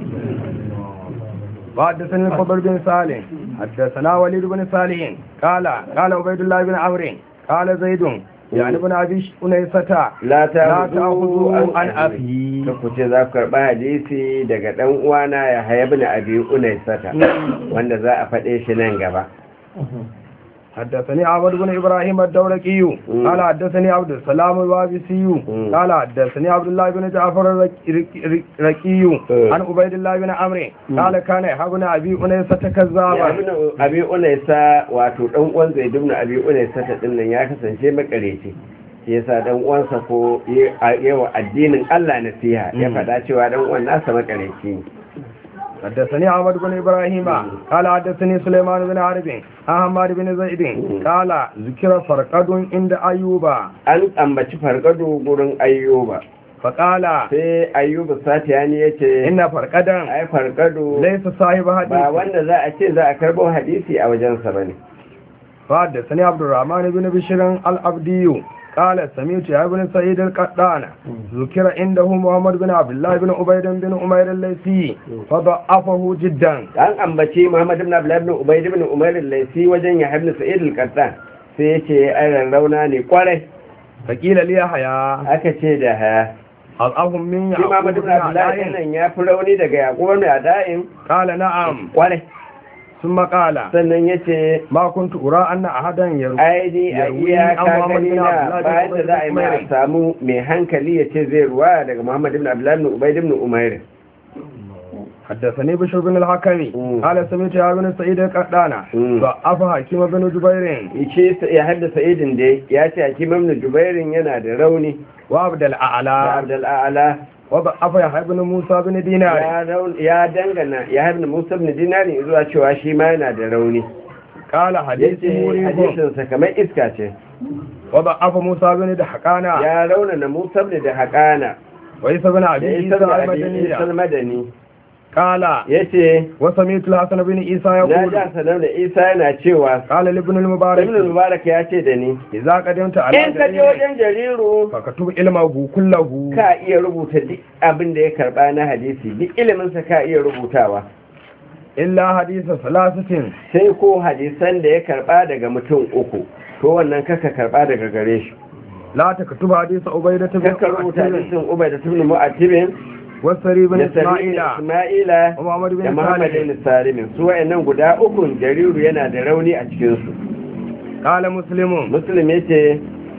وحدثني الفضل بن سالم حدثنا وليد بن صالح قال قال عبيد الله بن عمرو قال زيد يعني ابن ابي انيسة la ta لا hudu تأخذوا عن an أبي ta kuce za ku karɓa hadisi daga ɗan uwana ya haya bin abi unai sata wanda za a faɗe shi nan gaba حدثني عبد بن ابراهيم الدورقي مم. قال حدثني عبد السلام الوابسي مم. قال حدثني عبد الله بن جعفر الرقي مم. عن عبيد الله بن عمرو مم. قال كان يحبنا ابي انيسة ya كذابا bin abi unai sa wato ɗan uwan zai dubna abi unai sata ɗin nan ya kasance makareci shi yasa ɗan uwansa ko yawa addinin Allah nasiha ya Mm. faɗa cewa ɗan uwan nasa makareci ne حدثني عمد بن إبراهيم قال حدثني سليمان بن عرب عن حماد بن زيد قال ذكر فرقد عند أيوب an ambaci fargado gurin ayyuba فقال sai ayyuba satiyani ya ce إن فرقدا ai fargado ليس صاحب ba حديث wanda za a ce za a karbo hadisi a wajensa ba ne فحدثني عبد الرحمن بن بشير العبدي قال سمعت يا ابن سعيد القطان ذكر عنده محمد بن عبد الله بن عبيد بن عمير الليثي فضعفه جدا an ambaci muhammad ibn abdullah ibn ubayd ibn umar al-laisi wajen ya ibn sa'id al-qattan sai ya ce ai rarrauna ne kwarai فقيل لي يحيى aka ce da haya أضعهم من shi يعقوب muhammad بن ibn abdullah عدائن nan ya fi rauni daga yaqub ibn ada'in قال نعم kwarai ثم قال sannan ya ce ما كنت أرى أن أحدا يروي aini a Yarwi iya an Muhammad gani bin na Abdullah bin bayan da Ubayd za a yi bin ma a Umayr. samu mai hankali ya ce zai ruwa daga muhammad ibn abdullah ibn ubayd ibn umair حدثني بشر بن الحكم مم. قال سمعت يا بن سعيد القطان مم. ضعف حكيم بن جبير ce ya haddasa idin dai ya ce hakim ibn jubairin yana da rauni وعبد da الأعلى abdul a'la وضعف يحيى بن موسى بن دينار ya raun- ya dangana ya haifin musa ibn dinarin zuwa cewa shi ma yana da rauni قال حديث yace مريب hadisinsa kamar iska ce وضعف موسى بن دحقانا ya raunana musa ibn da haƙana وعيسى بن da أبي isa عيسى da abin المدني madani قال yace وسمعت الحسن بن عيسى na يقول ja sanar da isa yana cewa قال لابن ibn المبارك mubarak ya ce da ni إذا قدمت على in ka je جرير wajen jariru فكتب علمه كله ka iya rubuta duk abin da ya karba na hadisi duk iliminsa ka iya rubutawa إلا حديث ثلاثة sai ko hadisan da ya karba daga mutum uku to wannan kaka karba daga gare shi لا تكتب حديث عبيدة بن kaka rubuta عتيب hadisin ubai da tubni mu'attibin والسري بن da sari إسماعيل isma'ila ومحمد da بن muhammad سالم ibn salimin su wa'annan guda ukun jariru yana da rauni a cikin su قال مسلم muslim yace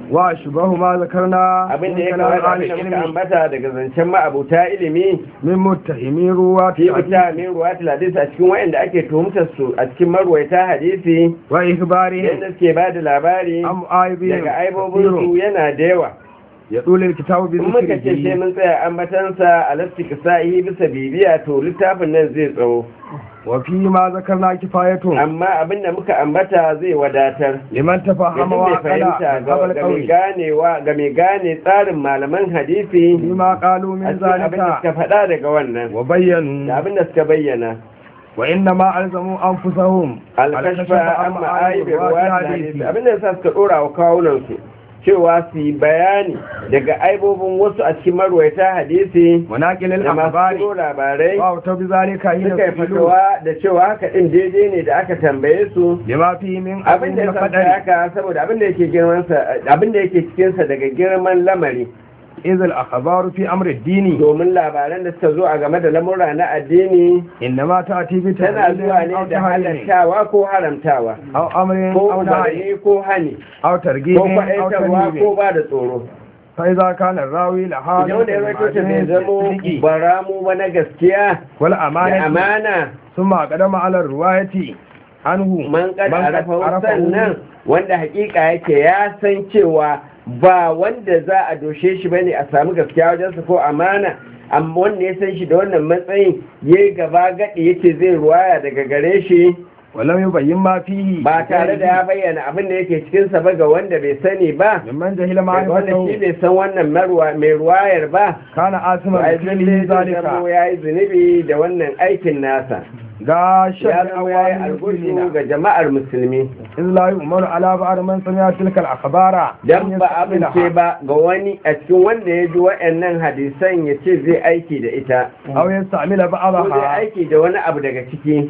وأشبه ما ذكرنا abin da من ya كلام kamata أهل da muka العلم ambata daga zancen ma'abuta ilimi من متهمي رواة fi الحديث fita min ruwatul hadisi a cikin wa'anda ake tuhumtar su a cikin marwaita hadisi وإخبارهم yadda suke ba da labari أم آيبهم daga aibobinsu yana da yawa يطول الكتاب in muka ce sai بذكره mun tsaya ambatansa a lastik sa'i bisa bibiya to littafin nan zai tsawo وفيما ذكرنا كفاية amma abinda muka ambata zai wadatar لمن تفهم yadda mai وعقل fahimta من ga قبل ga mai القول ganewa ga mai gane tsarin malaman hadisi فيما قالوا a من cikin abinda ذلك suka faɗa daga wannan da وبينوا abinda suka bayyana وإنما ألزموا أنفسهم alkashfa عن amma معاني aibin رواة ruwa الحديث hadisi abinda yasa suka dora wa kawunansu cewa su yi bayani daga aibobin wasu a cikin marwaita hadisi مناقل da masu الأخبار turo labarai وأوتوا بذلك حين suka yi سئلوا fatawa da cewa haka din daidai ne da aka tambaye su لما فيه من abin عظيم da ya sa القدر haka saboda abin da yake girmansa abin da yake cikinsa daga girman lamari إذ الأخبار في أمر الدين domin labaran da suka zo a game da lamura na addini إنما تأتي tana zuwa بتهليل أو ne da تحريم halattawa ko haramtawa أو أمر ko أو نهي umarni ko hani أو ترغيب ko أو kwaɗaitarwa ترهيب ko ba da tsoro فإذا كان الراوي لحاجة idan wanda ya rawaito ta bai zamo baramu ba na gaskiya da والأمانة amana ثم قدم على الرواية عنه man kada من قد arafa عرفه sannan wanda hakika yake ya san cewa ba wanda za a doshe shi bane a samu gaskiya wajensa ko amana amma wanda ya san shi da wannan matsayin yayi gaba gadi yace zai ruwaya daga gare shi ولم يبين ما فيه ba tare da ya bayyana abin da yake cikin sa ba ga wanda bai sani ba ممن جهل daga wanda shi معرفته bai san wannan marwa- mai ruwayar ba كان آثما ba بفعله zai zamo ذلك ya yi zunubi da wannan aikin nasa غاشا ya zama ya yi لأوامر algushu المسلمين ga jama'ar musulmi إذ لا يؤمن على بعض من سمع تلك الأخبار dan أن ba يستقبلها. amince ba ga wani a cikin wanda ya ji wa'annan hadisan ya ce zai aiki da ita أو يستعمل ko zai بعضها aiki da wani abu daga ciki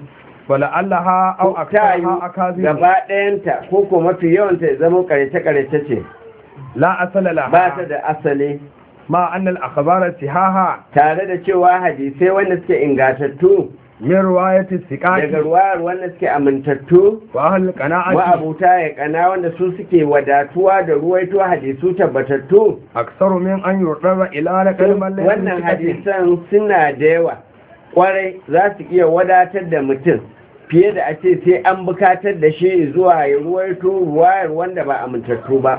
ولعلها أو ko ta yi أكثرها أكاذيب gaba ɗayanta ko ko mafi yawanta ya zama karece-karece ce لا أصل ba ta لها da asali مع أن الأخبار الصحاحة tare da cewa hadisai wanda suke ingatattu من رواية daga الثقات ruwayar wanda suke amintattu وأهل القناعة ma'abuta ya kana wanda su suke wadatuwa da ruwaito hadisu tabbatattu أكثر من أن يضطر إلى نقل من ليس wannan بثقة. hadisan suna da yawa kwarai za su iya wadatar da mutum fiye da a ce sai an bukatar da shi zuwa ya ruwaito ruwayar wanda ba amintattu ba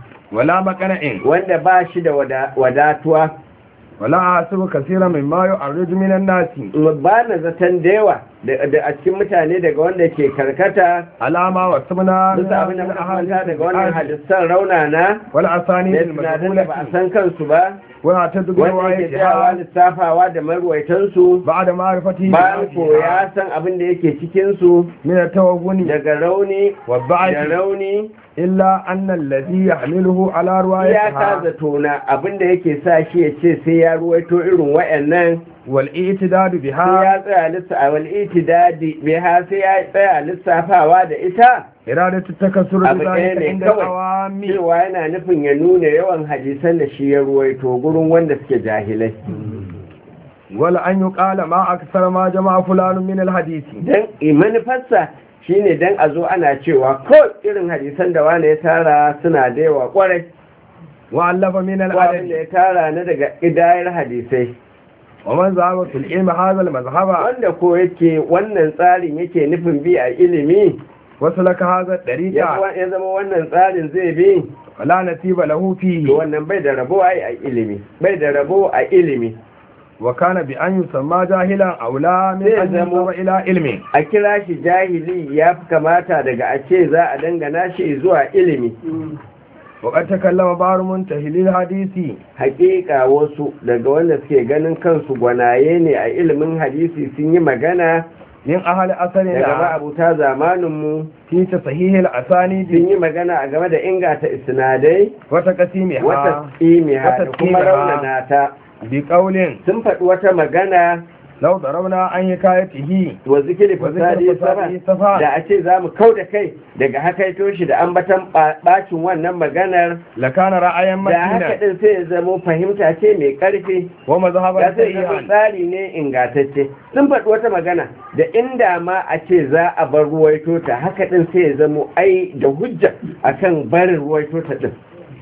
ولا مقنع wanda ba shi da wada- wadatuwa ولا أحسب كثيرا مما يعرض من الناس ba na zaton da yawa da da a cikin mutane daga wanda ke karkata على ما وصفنا من bisa abin da muka kwanta daga wannan الأحاديث hadisan raunana والأسانيد da sinadaran da ba a المجهولة san kansu ba ويعتد wanda yake tsayawa بروايتها lissafawa da marwaitansu بعد معرفته bayan ko بذاتها ya san abin da yake cikinsu من التوهن daga rauni da والضعف rauni إلا أن الذي يحمله على ya روايتها kaza tona abin da yake sa shi ya ce sai ya ruwaito irin wa'annan والاعتداد sai بها ya tsaya lissafa wal itidadi biha sai ya tsaya lissafawa da ita إرادة التكسر abu ɗaya بذلك ne عند kawai العوام cewa yana nufin ya nuna yawan hadisan da shi ya ruwaito gurin wanda suke jahilai ولا أن يقال ما أكثر ما جمع فلان من الحديث dan manufarsa shine dan a zo ana cewa ko irin hadisan da wani ya tara suna da yawa kwarai وألف من ko abin da العدد ya tara na daga idayar hadisai ومن ذهب في العلم هذا المذهب wanda ko yake wannan tsarin yake nufin bi a ilimi وسلك هذا ya الطريق ya zama wannan tsarin zai bi ولا نصيب له to فيه wannan bai da rabo ai a ilimi bai da rabo a ilimi وكان بأن يسمى جاهلا أولى من Zai أن zamo- ينظر إلى علم a kira shi jahili ya fi kamata daga a ce za a dangana shi zuwa ilimi وقد تكلم بعض منتهي الحديث hakika wasu daga wanda suke ganin kansu gwanaye ne a ilimin hadisi sun yi magana من أهل daga أثرنا ma'abuta zamaninmu في تصحيح sun الأسانيد yi magana a game da inganta isnadai wata وتقسيمها tsimiha da kuma Wata raunana ta بقول sun faɗi wata magana لو ضربنا عن حكايته wa zikiri وذكر fasadi فساده sama صفا da a ce za mu kau da kai daga hakaito shi da ambatan ba- bacin wannan maganar لكان رأيا da haka متينا din sai ya zamo fahimta ce mai ƙarfi ومذهبا ya sai zama سيئا tsari ne ingantacce sun faɗi wata magana da inda ma a ce za a bar ruwaito ta haka din sai ya zamo ai da hujja akan barin ruwaito ta din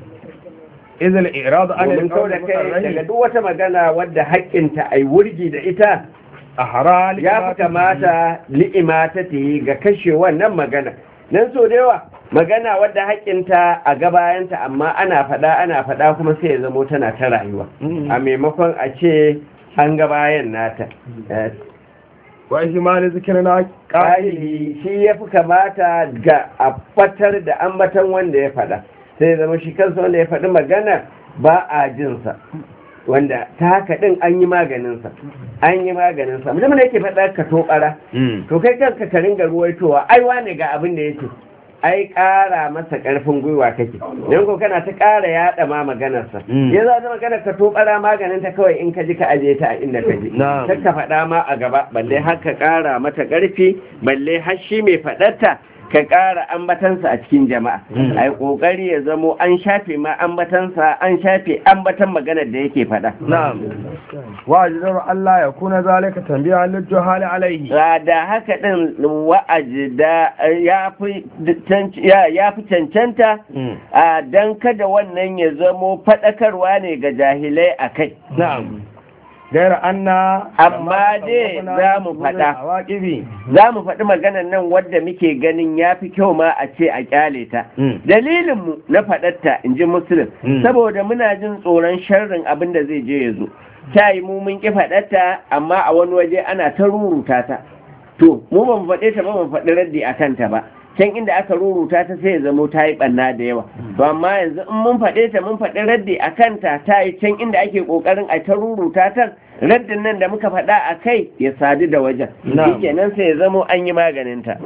إذ الإعراض عن domin kau القول da kai daga المصرح duk wata magana wadda haƙƙinta ai wurgi da ita أحرى ya fi kamata li'ima ta yi ga kashe wannan magana nan so da yawa magana wadda haƙƙinta a gabayanta amma ana faɗa ana faɗa kuma sai ya zamo tana ta rayuwa Mm. a maimakon a ce an gabayan nata Eh, وإهمال ذكرنا قائل ƙa'ili shi ya fi kamata ga a fatar da ambatan wanda ya faɗa sai ya zama shi kansa wanda ya faɗi magana ba a jinsa wanda ta haka ɗin an yi maganinsa an yi maganinsa mutum da yake faɗa ka tobara to kai kanka ka ringa ruwaitowa ai wane ga abin da yake ai ƙara masa ƙarfin gwiwa kake don ko kana ta ƙara yaɗa ma maganarsa Mm. ya za ta magana ka tobara maganin ta kawai in ka ji ka aje ta a inda ka ji Na'am. kar ka faɗa ma a gaba balle har ka ƙara mata ƙarfi balle har shi mai faɗarta ka ƙara ambatansa a cikin jama'a Mm. ai ƙoƙari ya zamo an shafe ma ambatansa an shafe ambatan maganar da yake faɗa نعم وأجدر ألا يكون ذلك تنبيها للجهال عليه Ra da haka ɗin wa'aji da ya fi canc- ya- ya fi cancanta a don kada wannan ya zamo faɗakarwa ne ga jahilai a kai. نعم غير أن Amma dai za mu faɗa. عواقبي Za mu faɗi maganar nan wadda muke ganin ya fi kyau ma a ce a ƙyale ta. Dalilinmu na faɗarta in ji Musulun, Mm. saboda muna jin tsoron sharrin abin da zai je ya zo. Ta yi mu mun ƙi faɗarta, amma a wani waje ana ta ruruta ta. To, mu ba mu faɗe ta ba mu faɗi raddi a kanta ba. Can inda aka ruruta ta sai ya zamo ta yi ɓanna da yawa. To, amma yanzu in mun faɗe ta mun faɗi raddi a kanta ta yi can inda ake ƙoƙarin a ta ruruta ta, raddin nan da muka faɗa a kai ya sadu da wajen. Na'am. Shi kenan sai ya zamo an yi maganinta.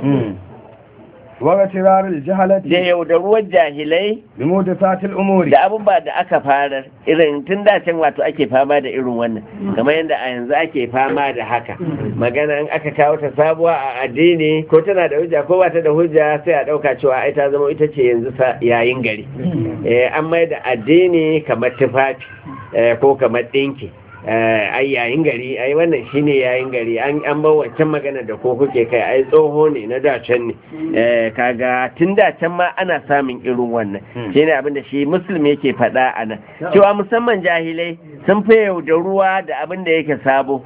واغترار Da الجهلة yaudaruwar jahilai بمحدثات الأمور da abubuwa da aka farar irin tun da can wato ake fama da irin wannan kamar yadda a yanzu ake fama da haka magana in aka kawo ta sabuwa a addini ko tana da hujja ko ba ta da hujja sai a ɗauka cewa ai ta zama ita ce yanzu sa yayin gari eh, an mai da addini kamar tufafi eh, ko kamar ɗinki eh, ai yayin gari ai wannan shine yayin gari an an bar wancan magana da ko kuke kai ai tsoho ne na da can ne eh, kaga tun da can ma ana samun irin wannan Hmm. shine abin da shi muslim yake faɗa a nan cewa musamman jahilai sun fi da ruwa da abin da yake sabo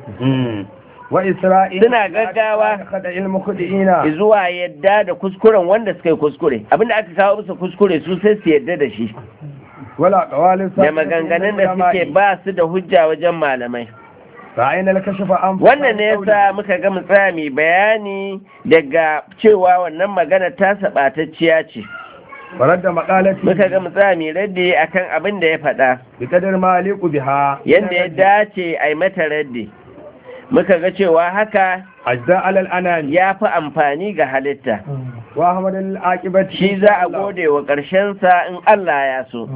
وإسرائيل Suna gaggawa. خد المخدئين zuwa yadda da kuskuren wanda suka yi kuskure abin da aka kawo musu kuskure su sai su yadda da shi ولا قوال da maganganun da suke ba su da hujja wajen malamai فأين الكشف عن wannan ne yasa muka ga tsaya mai bayani daga cewa wannan magana ta sabatacciya ce فرد مقالتي muka ga tsaya mai raddi akan abin da ya faɗa بقدر ما يليق بها yadda ya dace a yi mata raddi muka ga cewa haka أجزاء على الأنام ya fi amfani ga halitta وأحمد العاقبة shi za a gode wa ƙarshensa in Allah ya so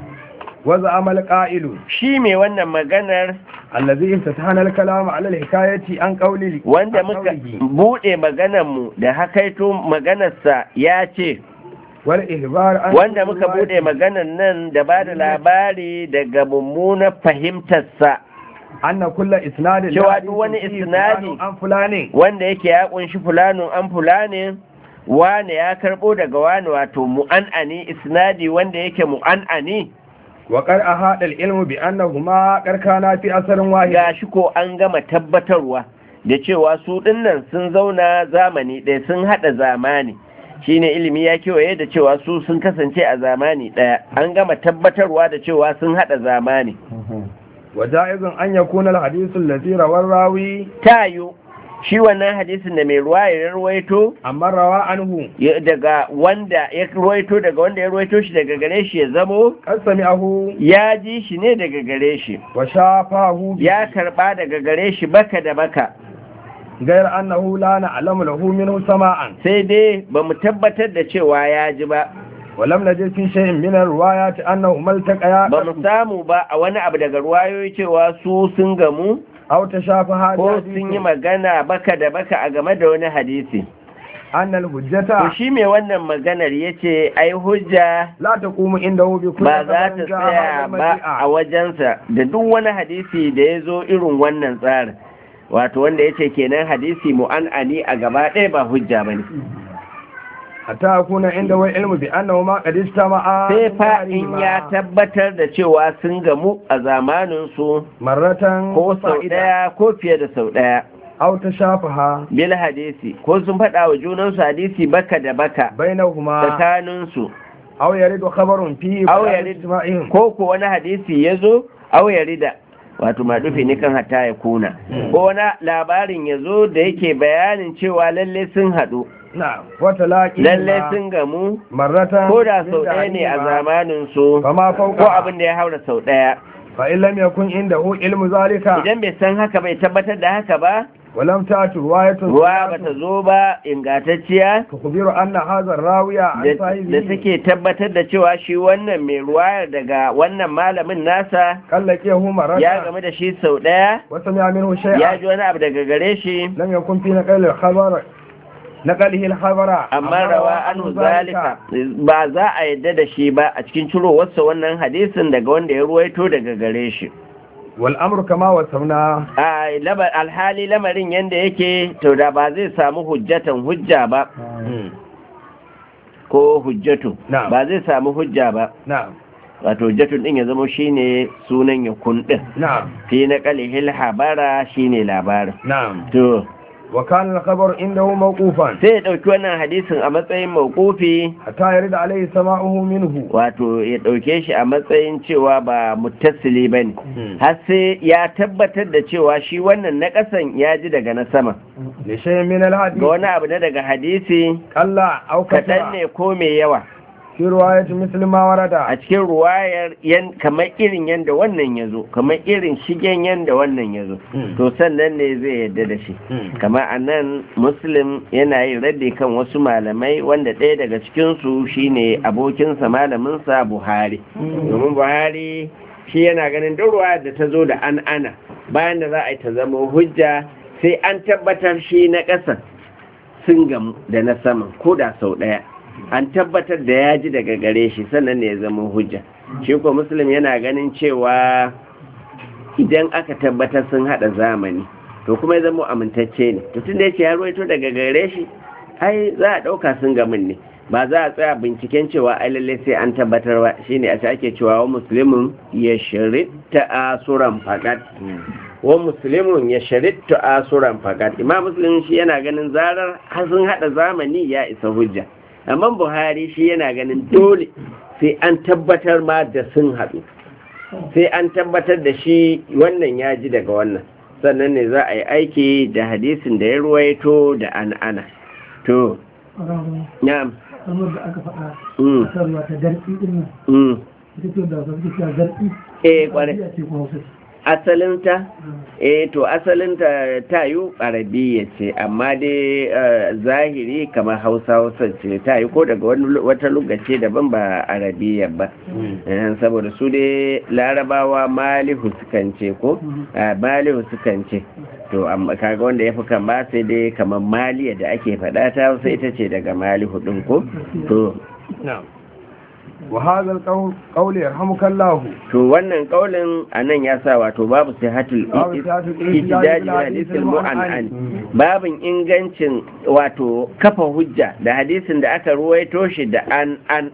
وزعم القائل shi mai wannan maganar الذي افتتحنا الكلام على الحكاية عن قوله wanda عن muka قوله buɗe maganarmu da hakaito maganarsa ya ce والإخبار عن wanda muka buɗe maganar nan da ba da labari daga mummunar fahimtarsa أن كل إسناد cewa لا duk wani فيه isnadi فلان عن فلان wanda yake ya kunshi fulanun an fulani wane ya karɓo daga wane wato mu'an'ani isnadi wanda yake mu'an'ani وقد أحاط العلم بأنهما قد كانا في أثر واحد gashi ko an gama tabbatarwa da cewa su dinnan sun zauna zamani ɗaya sun haɗa zamani shine ilimi ya kewaye da cewa su sun kasance a zamani ɗaya an gama tabbatarwa da cewa sun haɗa zamani وجائز أن يكون الحديث الذي روى الراوي tayo shi wannan hadisin da mai ruwa ya ruwaito أما روى عنه ya- daga wanda ya ruwaito daga wanda ya ruwaito shi daga gare shi ya zamo قد سمعه ya ji shi ne daga gare shi وشافه به ya karba daga gare shi baka da baka غير أنه لا نعلم له منه سماعا sai dai ba mu tabbatar da cewa ya ji ba ولم نجد في شيء من الروايات أنهما التقيا ba mu samu ba a wani abu daga ruwayoyi cewa su sun gamu أو تشافها ko sun yi بحديث magana baka da baka a game da wani hadisi أن to الحجة shi mai wannan maganar ya ce ai hujja لا تقوم عنده بكل ba za ta خبر جاء tsaya هذا ba a المجيء. wajensa da duk wani hadisi da ya zo irin wannan tsarin wato wanda ya ce kenan hadisi mu'an'ani a gaba ɗaya ba hujja ba ne حتى يكون عنده علم بأنه ما قد اجتمع sai من fa in ya دارهما tabbatar da cewa sun gamu a zamaninsu مرة ko sau فائدة ɗaya ko fiye da sau ɗaya أو تشافها bil hadisi ko sun faɗa wa junansu hadisi baka da baka بينهما tsakaninsu أو يرد خبر فيه أو بيان يرد- اجتماعهم ko ko wani hadisi ya zo au ya rida wato maɗufi ne kan hatta ya kuna ko wani labarin ya zo da yake bayanin cewa lalle sun haɗu نعم وتلاقي lalle sun gamu مرة ko da من sau ɗaya ne a دارهما zamanin su فما ko فوق abin da ya haura sau ɗaya فإن لم يكن عنده علم ذلك idan bai san haka bai tabbatar da haka ba ولم تأت رواية ruwa ba ta zo ba ingantacciya تخبر أن هذا الراوي عن da da صاحبه take tabbatar da cewa shi wannan mai ruwayar daga wannan malamin nasa قال لقيه مرة ya game da shi sau ɗaya وسمع منه ya شيئا ji wani abu daga gare shi لم يكن في نقل الخبر نقله الخبر amma rawa anhu zalika ba za a yadda da shi ba a cikin cirowarsa wannan hadisin daga wanda ya ruwaito daga gare shi والأمر كما وصفنا a laba- alhali lamarin yanda yake to da ba zai samu hujjatan hujja ba ko hujjatu Na'am. ba zai samu hujja ba نعم wato hujjatun din ya zama shine sunan ya din نعم fi na qalihil habara shine labarin نعم to وكان الخبر عنده موقوفا sai ya dauki wannan hadisin a matsayin mawqufi حتى يرد عليه سماعه منه wato ya ɗauke shi a matsayin cewa ba muttasili ba ne har sai ya tabbatar da cewa shi wannan na ƙasan ya ji daga na sama لشيء من ga الحديث wani abu na daga hadisi قل أو kaɗan كثر ne ko mai yawa في رواية مثل ما ورد a cikin ruwayar yan kamar irin yadda wannan ya zo kamar irin shigen yadda wannan ya zo to sannan ne zai yarda da shi kamar a nan muslim yana yin raddi kan wasu malamai wanda ɗaya daga cikinsu shine abokinsa malaminsa buhari domin buhari shi yana ganin duk ruwa da ta zo da an ana bayan da za a yi ta zama hujja sai an tabbatar shi na ƙasan sun gamu da na saman ko da sau ɗaya an tabbatar da ya ji daga gare shi sannan ne ya zama hujja shi ko muslim yana ganin cewa idan aka tabbatar sun hada zamani to kuma ya zama amintacce ne to tun da yake ya ruwaito daga gare shi ai za a dauka sun gamin ne ba za a tsaya binciken cewa ai lalle sai an tabbatar ba shine a ake cewa wa muslimun ya sharitta asuran fakat wa muslimun ya sharitta asuran fakat imam muslim shi yana ganin zarar har sun hada zamani ya isa hujja amma buhari shi yana ganin dole sai an tabbatar ma da sun haɗu sai an tabbatar da shi wannan ya ji daga wannan sannan ne za a yi aiki da hadisin da ya ruwaito da an ana to na'am kamar da aka faɗa mm, a kan ruwa ta garɗi ɗin nan mm. ita ce da wasu suke cewa garɗi eh kwarai Arabiya ce ko hausa ce. asalinta eh to asalinta ta yi arabiya ce amma dai eh, zahiri kamar hausa hausa ce ta yi ko daga wani wata lugace daban ba arabiya ba Eh, saboda su dai larabawa malihu sukan ce ko Ah, malihu sukan ce to amma kaga wanda ya fi kama sai dai kamar maliya da ake faɗa ta hausa ita ce daga malihu ɗin ko to نعم وهذا القول قول يرحمك الله to wannan kaulin a nan ya sa wato babu sihatul Babu sihatul ihtijaji ihtijaji da bil hadisul hadisul mu'an'an mu'an'an. babin ingancin wato kafa hujja da hadisin da aka ruwaito shi da an an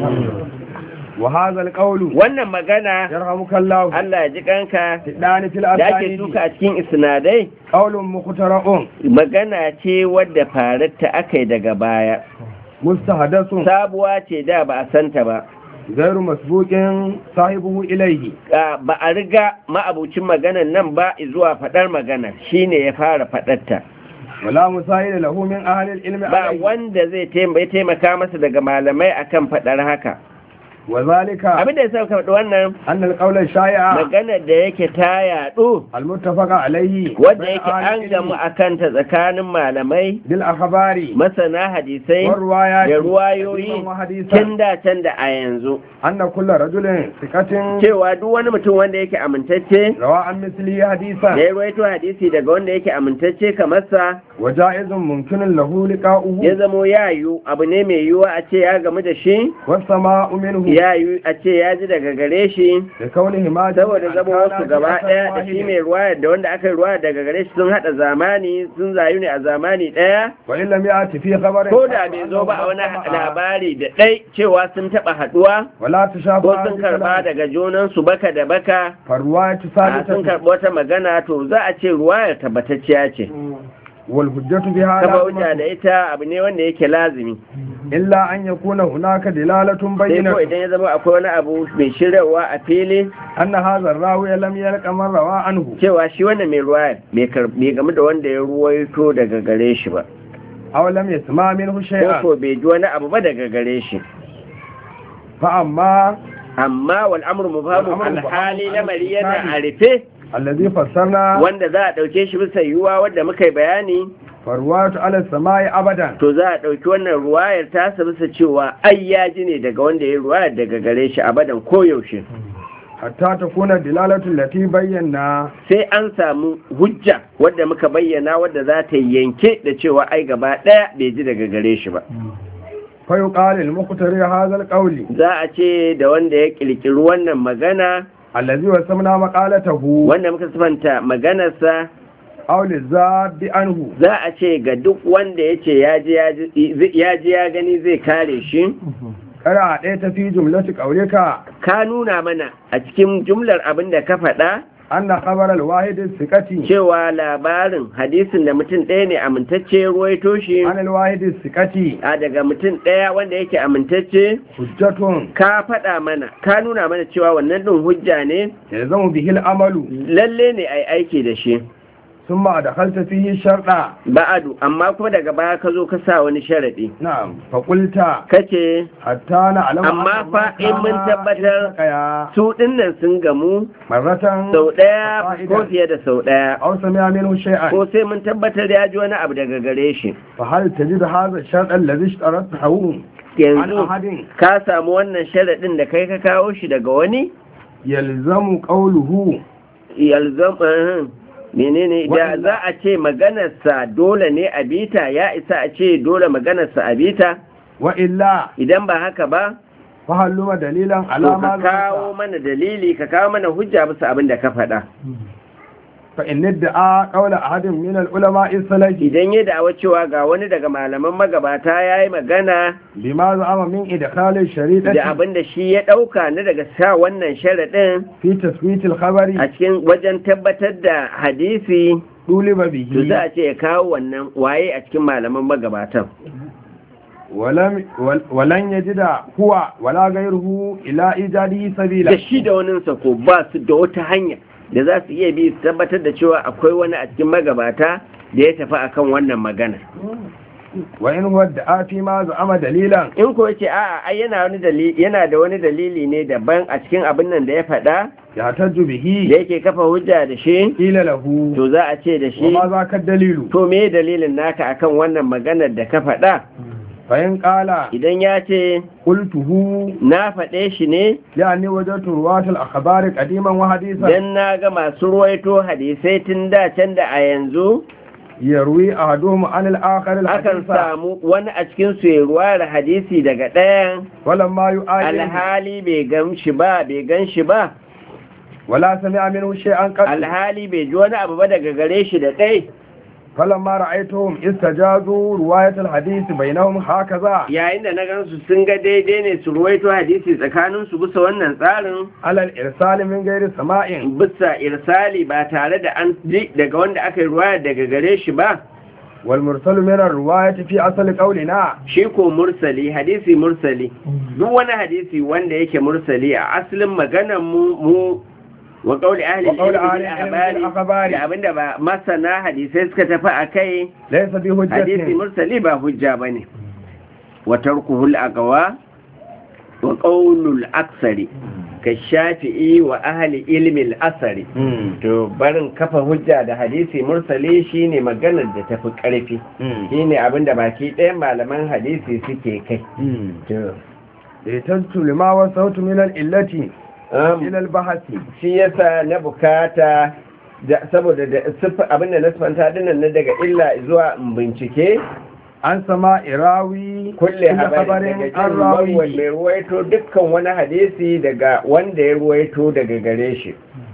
وهذا القول wannan magana يرحمك الله Allah ya ji kanka تدان في da ake الأسانيد duka a cikin isnadai قول مخترع magana ce wadda fararta aka yi daga baya مستحدث sabuwa ce da ba a santa ba غير مسبوق صاحبه إليه Ah, ba a riga ma'abucin maganan nan ba zuwa faɗar magana shine ya fara faɗarta ولا مساعد له من أهل العلم ba عليه wanda zai taim- ya taimaka masa daga malamai akan faɗar haka وذلك abinda ya sa ka faɗi wannan أن القول الشائع maganar da yake ta yaɗu المتفق عليه wadda بين yake أهل an gamu العلم a kanta tsakanin malamai بالأخبار masana hadisai والروايات da ruwayoyi قديما وحديثا tun da can da a yanzu أن كل رجل ثقة cewa duk wani mutum wanda yake amintacce روى عن مثله da حديثا ya ruwaito hadisi daga wanda yake amintacce kamar sa وجائز ممكن له لقاؤه ya zamo ya yiwu abu ne mai yiwuwa a ce ya gamu da shi والسماء منه ya yiwu a ce ya ji daga gare shi لكونه ما saboda zama wasu gaba ɗaya da shi mai ruwaya da wanda aka yi ruwaya daga gare shi sun haɗa zamani sun zayu ne a zamani ɗaya وإن لم يأتي في خبر ko da bai zo ba a wani labari da ɗai cewa sun taɓa haɗuwa ولا ko تشافى sun karɓa daga junansu baka da baka فالرواية a sun ثابتة karɓi wata magana to za a ce ruwayar tabbatacciya ce والحجة بها kafa hujja da لازمة ita abu ne wanda yake lazimi إلا أن يكون هناك دلالة sai ko بينة idan ya zama akwai wani abu mai shirarwa a fili أن هذا الراوي لم يلق من روى عنه cewa shi wannan mai ruwayar bai kar- bai game da wanda ya ruwaito daga gare shi ba أو لم يسمع منه ko شيئا ko bai ji wani abu ba daga gare shi فأما amma wal amru mubhamu Wal amru alhali mubhamu lamari yana alhali. a rufe الذي فسرنا wanda za a ɗauke shi bisa yiwuwa wadda muka yi bayani فالرواية على السماء أبدا to za a ɗauki wannan ruwayar tasa bisa cewa ai ya ji ne daga wanda ya ruwayar daga gare shi abadan koyaushe حتى تكون الدلالة التي بينا sai an samu hujja wadda muka bayyana wadda za ta yanke da cewa ai gaba ɗaya bai ji daga gare shi ba فيقال المقتري هذا القول za a ce da wanda ya ƙirƙiri wannan magana الذي وسمنا مقالته wanda muka sifanta maganarsa أو للزاد عنه za a ce ga duk wanda ya ce ya ji ya ji ya gani zai kare shi قرأ ɗaya في جملة قولك ka nuna mana a cikin jumlar abin da ka faɗa أن خبر الواحد الثقة cewa labarin hadisin da mutum ɗaya ne amintacce ya ruwaito shi عن الواحد الثقة a daga mutum ɗaya wanda yake amintacce حجة ka faɗa mana ka nuna mana cewa wannan ɗin hujja ne يلزم به العمل lalle ne a yi aiki da shi ثم أدخلت فيه شرطا ba'adu amma kuma daga baya ka zo ka sa wani sharaɗi نعم فقلت kace حتى نعلم Amma أن fa in mun كان tabbatar- التقيا su ɗinnan sun gamu مرة sau ɗaya ko فائدة fiye da sau ɗaya أو سمع منه شيئا ko sai mun tabbatar ya ji wani abu daga gare shi فهل تجد هذا الشرط الذي اشترطته عن yanzu أحد ka samu wannan sharaɗin da kai ka kawo shi daga wani يلزم قوله yalzam eh, menene da Wa'illa. za a ce maganarsa dole ne a bita ya isa a ce dole maganarsa a bita وإلا idan ba haka ba فهل دليلا to على ka ما kawo ذكرت mana dalili ka kawo mana hujja bisa abin da ka faɗa فإن ادعى قول أحد من العلماء السلفي idan ya da'awa cewa ga wani daga malaman magabata ya yi magana بما زعم من إدخال da الشريطة abin da shi ya ɗauka na daga sa wannan sharaɗin في تثبيت الخبر a cikin wajen tabbatar da hadisi طولب to za به a ce ya kawo wannan waye a cikin malaman magabatan ولم ول- ولن يجد هو ولا غيره إلى إيجاده سبيلا da shi da waninsa ko ba su da wata hanya da za su iya bi su tabbatar da cewa akwai wani a cikin magabata da ya tafi akan wannan magana وإن هو ادعى فيما زعم دليلا in ko yace a'a ai yana wani dalili yana da wani dalili ne daban a cikin abin nan da ya faɗa يحتج da به yake kafa hujja da shi قيل له to za a ce da shi وما ذاك الدليل to me dalilin naka akan wannan maganar da ka faɗa فإن قال idan ya ce قلته na faɗe shi ne لأني وجدت رواة الأخبار قديما وحديثا dan na ga masu ruwaito hadisai tun da can da a yanzu يروي أحدهم عن الآخر akan الحديث samu wani a cikin su ya ruwa da hadisi daga ɗayan ولما يؤايد alhali bai gan shi ba bai gan shi ba ولا سمع منه شيئا قط alhali bai ji wani abu ba daga gare shi da ɗai فلما رأيتهم استجازوا رواية الحديث بينهم هكذا yayin da na gansu sun ga daidai ne su ruwaito hadisi tsakanin su bisa wannan tsarin على الإرسال من غير سماع bisa irsali ba tare da an ji daga wanda aka yi ruwaya daga gare shi ba والمرسل من الرواية في أصل قولنا shi ko mursali hadisi mursali duk wani hadisi wanda yake mursali a asalin maganar mu mu wa qauli ahli Wa qauli al-ilmi ahli bil al-ilmi bil akhbari akhbari. da abinda ba masana hadisai suka tafi akai ليس بحجة hadisi mursali ba hujja bane wa tarkuhul aqwa wa qawlul aksari ka shafi'i wa ahli ilmi al-asari مم. to barin kafa hujja da hadisi mursali shine maganar da tafi karfi مم. shine abinda baki ɗayan malaman hadisi suke kai مم. to احتجت لما وصلت من الإلة um, إلى البحث shi yasa na bukata da saboda da siffa abinda na sifanta dinnan na daga illa zuwa in bincike عن سماء راوي kulle habarin daga عن jin marwan راوي mai ruwaito dukkan wani hadisi daga wanda ya ruwaito daga gare shi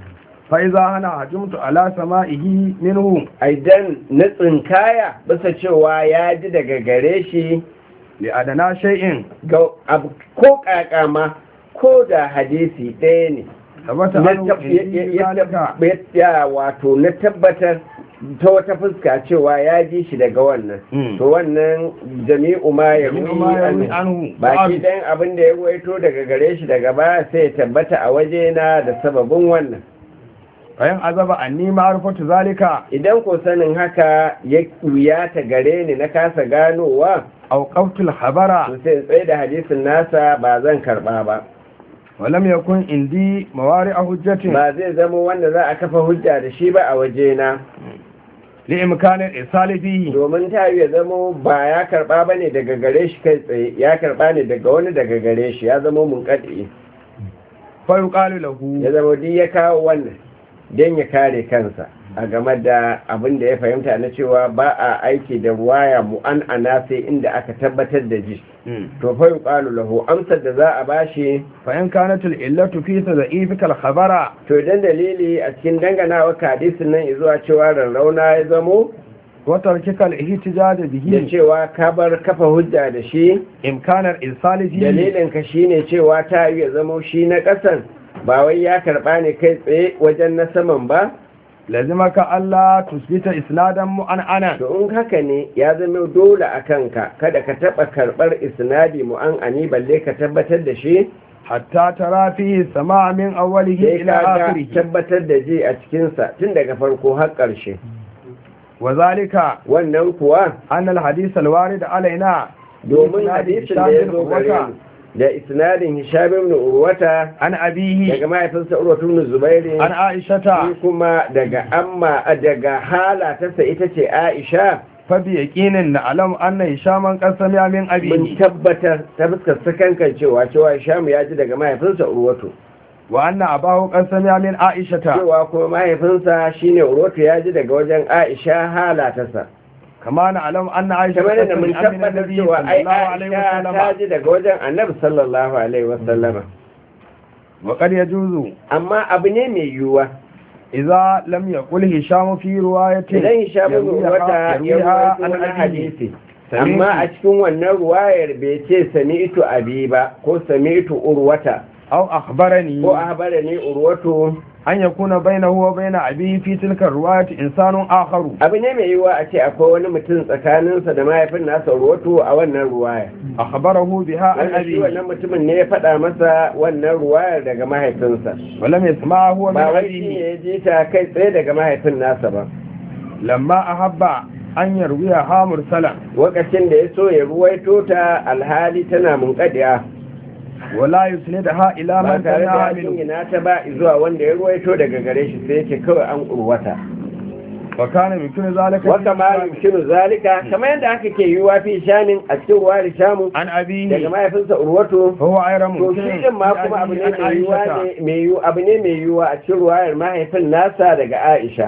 فإذا أنا هجمت على سمائه منه idan na tsinkaya bisa cewa ya ji daga gare shi لأدنى شيء ga abu ko kakama ko da hadisi ɗaya ne ثبت na عنه tab- ya- عندي ya- ya ذلك tab- ya wato na tabbatar ta wata fuska cewa ya ji shi daga wannan Mm. to wannan jami'u ma ya جميع ما يروي ruwi عنه baki بعض. ɗayan abin da ya ruwaito daga gare shi daga baya sai ya tabbata a wajena da sababin wannan فإن عذب عني معرفة ذلك idan ko sanin haka ya ta gare ni na kasa ganowa أو قفت الخبر to sai in tsaye da hadisin nasa ba zan karba ba ولم يكن عندي موارع حجة ba zai zama wanda za a kafa hujja da shi ba a wajena لإمكان الإرسال فيه domin ta ya zama ba ya karba ba ne daga gare shi kai tsaye ya karba ne daga wani daga gare shi ya zama mun kaɗe فيقال له ya zama duk ya kawo wannan don ya kare kansa a game da abin da ya fahimta na cewa ba a aiki da ruwaya mu an ana sai inda aka tabbatar da ji مم. to fa yuqalu lahu amsar da za a bashi فإن كانت العلة في تضعيفك الخبر to idan dalili a cikin danganawa ka hadisin nan zuwa cewa rarrauna ya zamo وتركك الاحتجاج da به cewa ka bar kafa hujja da shi إمكان الإرسال فيه dalilin ka shine cewa ta yi ya zamo shi na ƙasan ba wai ya karɓa ne kai tsaye wajen na saman ba لازمك ألا تثبت إسنادا مؤنعنا to in haka ne ya zama dole a kanka kada ka taɓa karɓar isnadi mu'an'ani balle ka tabbatar da shi حتى ترى فيه السماع من أوله sai إلى ka ga آخره tabbatar da ji a cikinsa tun daga farko har ƙarshe وذلك wannan kuwa أن الحديث الوارد علينا domin بإسناد hadisin هشام da ya بن zo gare عروة mu da isnadin hisham ibn urwata عن أبيه daga mahaifinsa urwatu ibn zubairi عن عائشة shi kuma daga amma daga hala tasa ita ce aisha فبيقين نعلم أن هشاما قد سمع من mun أبيه tabbatar ta fuskar sakankan cewa cewa hisham ya ji daga mahaifinsa urwatu وأن أباه قد سمع من عائشة cewa kuma mahaifinsa shine urwatu ya ji daga wajen aisha hala tasa كما نعلم أن عائشة kamar قد da mun سمع من tabbatar النبي cewa صلى ai الله عليه aisha ta وسلم ji daga wajen annabi sallallahu alaihi wasallama وقد يجوز amma abu ne mai yiwuwa إذا لم يقل هشام في رواية idan hisham ibn يرويها- urwata ya يرويها rawaito عن wani أبيه hadisi سمعت. amma a cikin wannan ruwayar bai ce sami'tu abi ba ko sami'tu urwata أو أخبرني ko ahbarani urwatu أن يكون بينه وبين أبيه في تلك الرواية إنسان آخر abu ne mai yiwuwa a ce akwai wani mutum tsakaninsa da mahaifin nasa urwatu a wannan ruwaya أخبره بها عن wanda shi أبيه wannan mutumin ne ya faɗa masa wannan ruwayar daga mahaifinsa ولم يسمعه من ba wai shi ne أبيه ya ji ta kai tsaye daga mahaifin nasa ba لما أحب أن يرويها مرسلا lokacin da ya so ya ruwaito ta alhali tana munƙadiya ولا يسندها إلى ba من tare da سمعها ya منه jingina ta ba zuwa wanda ya ruwaito daga gare shi sai yake kawai an urwata وكان يمكن ذلك wata ma yumkinu zalika kamar yadda aka ke yiwuwa fi shanin a cikin ruwa da shamu عن daga أبيه mahaifinsa urwatu فهو غير to ممكن shi din ma kuma abu ne عن mai yiwuwa عائشة ne mai yiwu abu ne mai yiwuwa a cikin ruwayar mahaifin nasa daga Aisha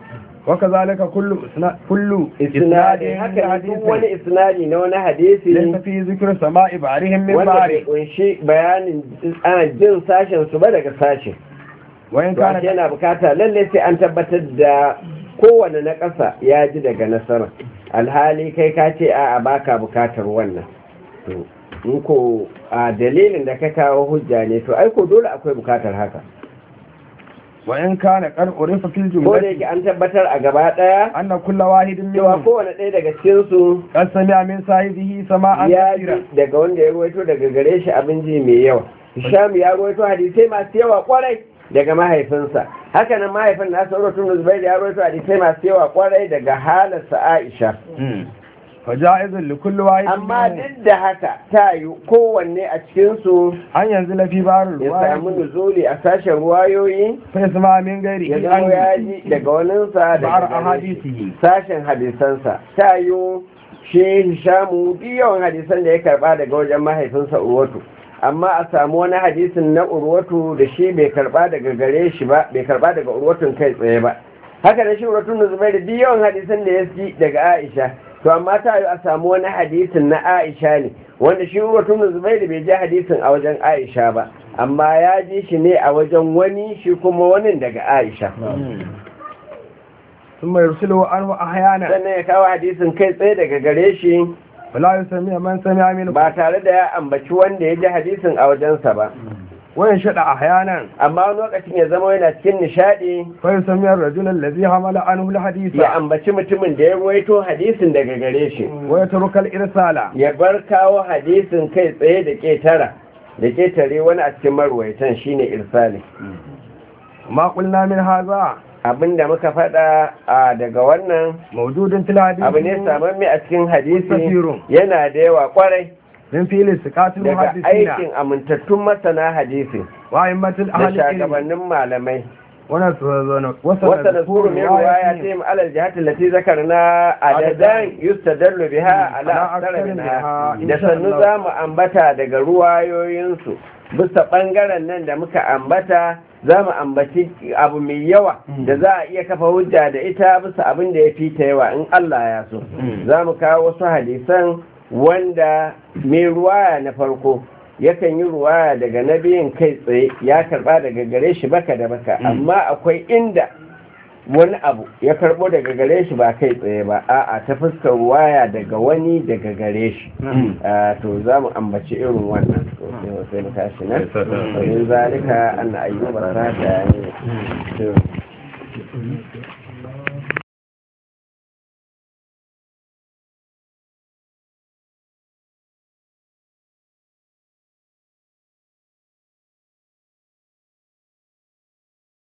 وكذلك كل إسنا- كل isnadi إسناد haka ne duk حديث wani isnadi na wani hadisi ليس في ذكر سماء بعضهم من wanda bai بعض kunshi bayanin ana jin sashen su ba daga sashen وإن to كان ashe yana bukata lalle sai an tabbatar da kowane na ƙasa ya ji daga nasara alhali kai ka ce a a baka bukatar wannan to in ko a dalilin da ka kawo hujja ne to ai ko dole akwai bukatar haka وإن كان قد عرف في ko da الجملة yake an tabbatar a gaba ɗaya أن كل واحد cewa منهم kowane ɗaya daga cikinsu قد سمع من صاحبه سماعا ya كثيرا ji daga wanda ya ruwaito daga gare shi abin ji mai yawa Hisham ya ruwaito hadisai masu yawa kwarai daga mahaifinsa haka nan mahaifin nasa Urwatun Zubair ya ruwaito hadisai masu yawa kwarai daga halarsa Aisha فجائز لكل واحد amma منهم duk da haka ta yi kowanne a cikinsu أن ينزل في بار ya samu الرواية nuzuli a sashen ruwayoyi فيسمع من ya غيره zama ya عنه ji daga waninsa بار daga gare shi. أحاديثه sashen hadisansa ta yi shi hishamu duk yawan hadisan da ya karba daga wajen mahaifinsa urwatu amma a samu wani hadisin na urwatu da shi bai karba daga gare shi ba bai karba daga urwatun kai tsaye ba haka da shi urwatun da zubairu duk yawan hadisan da ya ci daga aisha to amma ta yi a samu wani hadisin na aisha ne wanda shi urwatun da zubairu bai ji hadisin a wajen aisha ba amma ya ji shi ne a wajen wani shi kuma wani daga aisha ثم يرسله عنه أحيانا sannan ya kawo hadisin kai tsaye daga gare shi فلا يسمع من سمع منه ba tare da ya ambaci wanda ya ji hadisin a wajensa ba وينشد أحيانا amma wani lokacin ya zama yana cikin nishadi فيسمع الرجل الذي حمل عنه الحديث ya ambaci mutumin da ya ruwaito hadisin daga gare shi ويترك الإرسال ya bar kawo hadisin kai tsaye da ƙetara da ƙetare wani a cikin marwaitan shine irsali ما قلنا من هذا abinda muka faɗa a daga wannan موجود في الحديث abu ne samamme a cikin hadisi Musafirun. yana da yawa kwarai من فعل سكات daga المحدثين aikin amintattun masana hadisi وأئمة da الأهل العلم shagabannin malamai ونسنذكر وسنذكر من رواياتهم على الجهات التي ذكرنا عددا يستدل بها على أكثر منها da sannu za mu ambata daga ruwayoyinsu bisa ɓangaren nan da muka ambata za mu ambaci abu mai yawa da za a iya kafa hujja da ita bisa abin da ya fi ta yawa in Allah ya so za mu kawo wasu hadisan wanda mai ruwaya na farko yakan yi ruwaya daga nabiyin kai tsaye ya karba daga gare shi baka da baka amma akwai inda wani abu ya karbo daga gare shi ba kai tsaye ba a'a ta fuskar ruwaya daga wani daga gare shi Ah, to za mu ambaci irin wannan to sai- sai mu tashi nan wani zalika an ayyuba sata ne to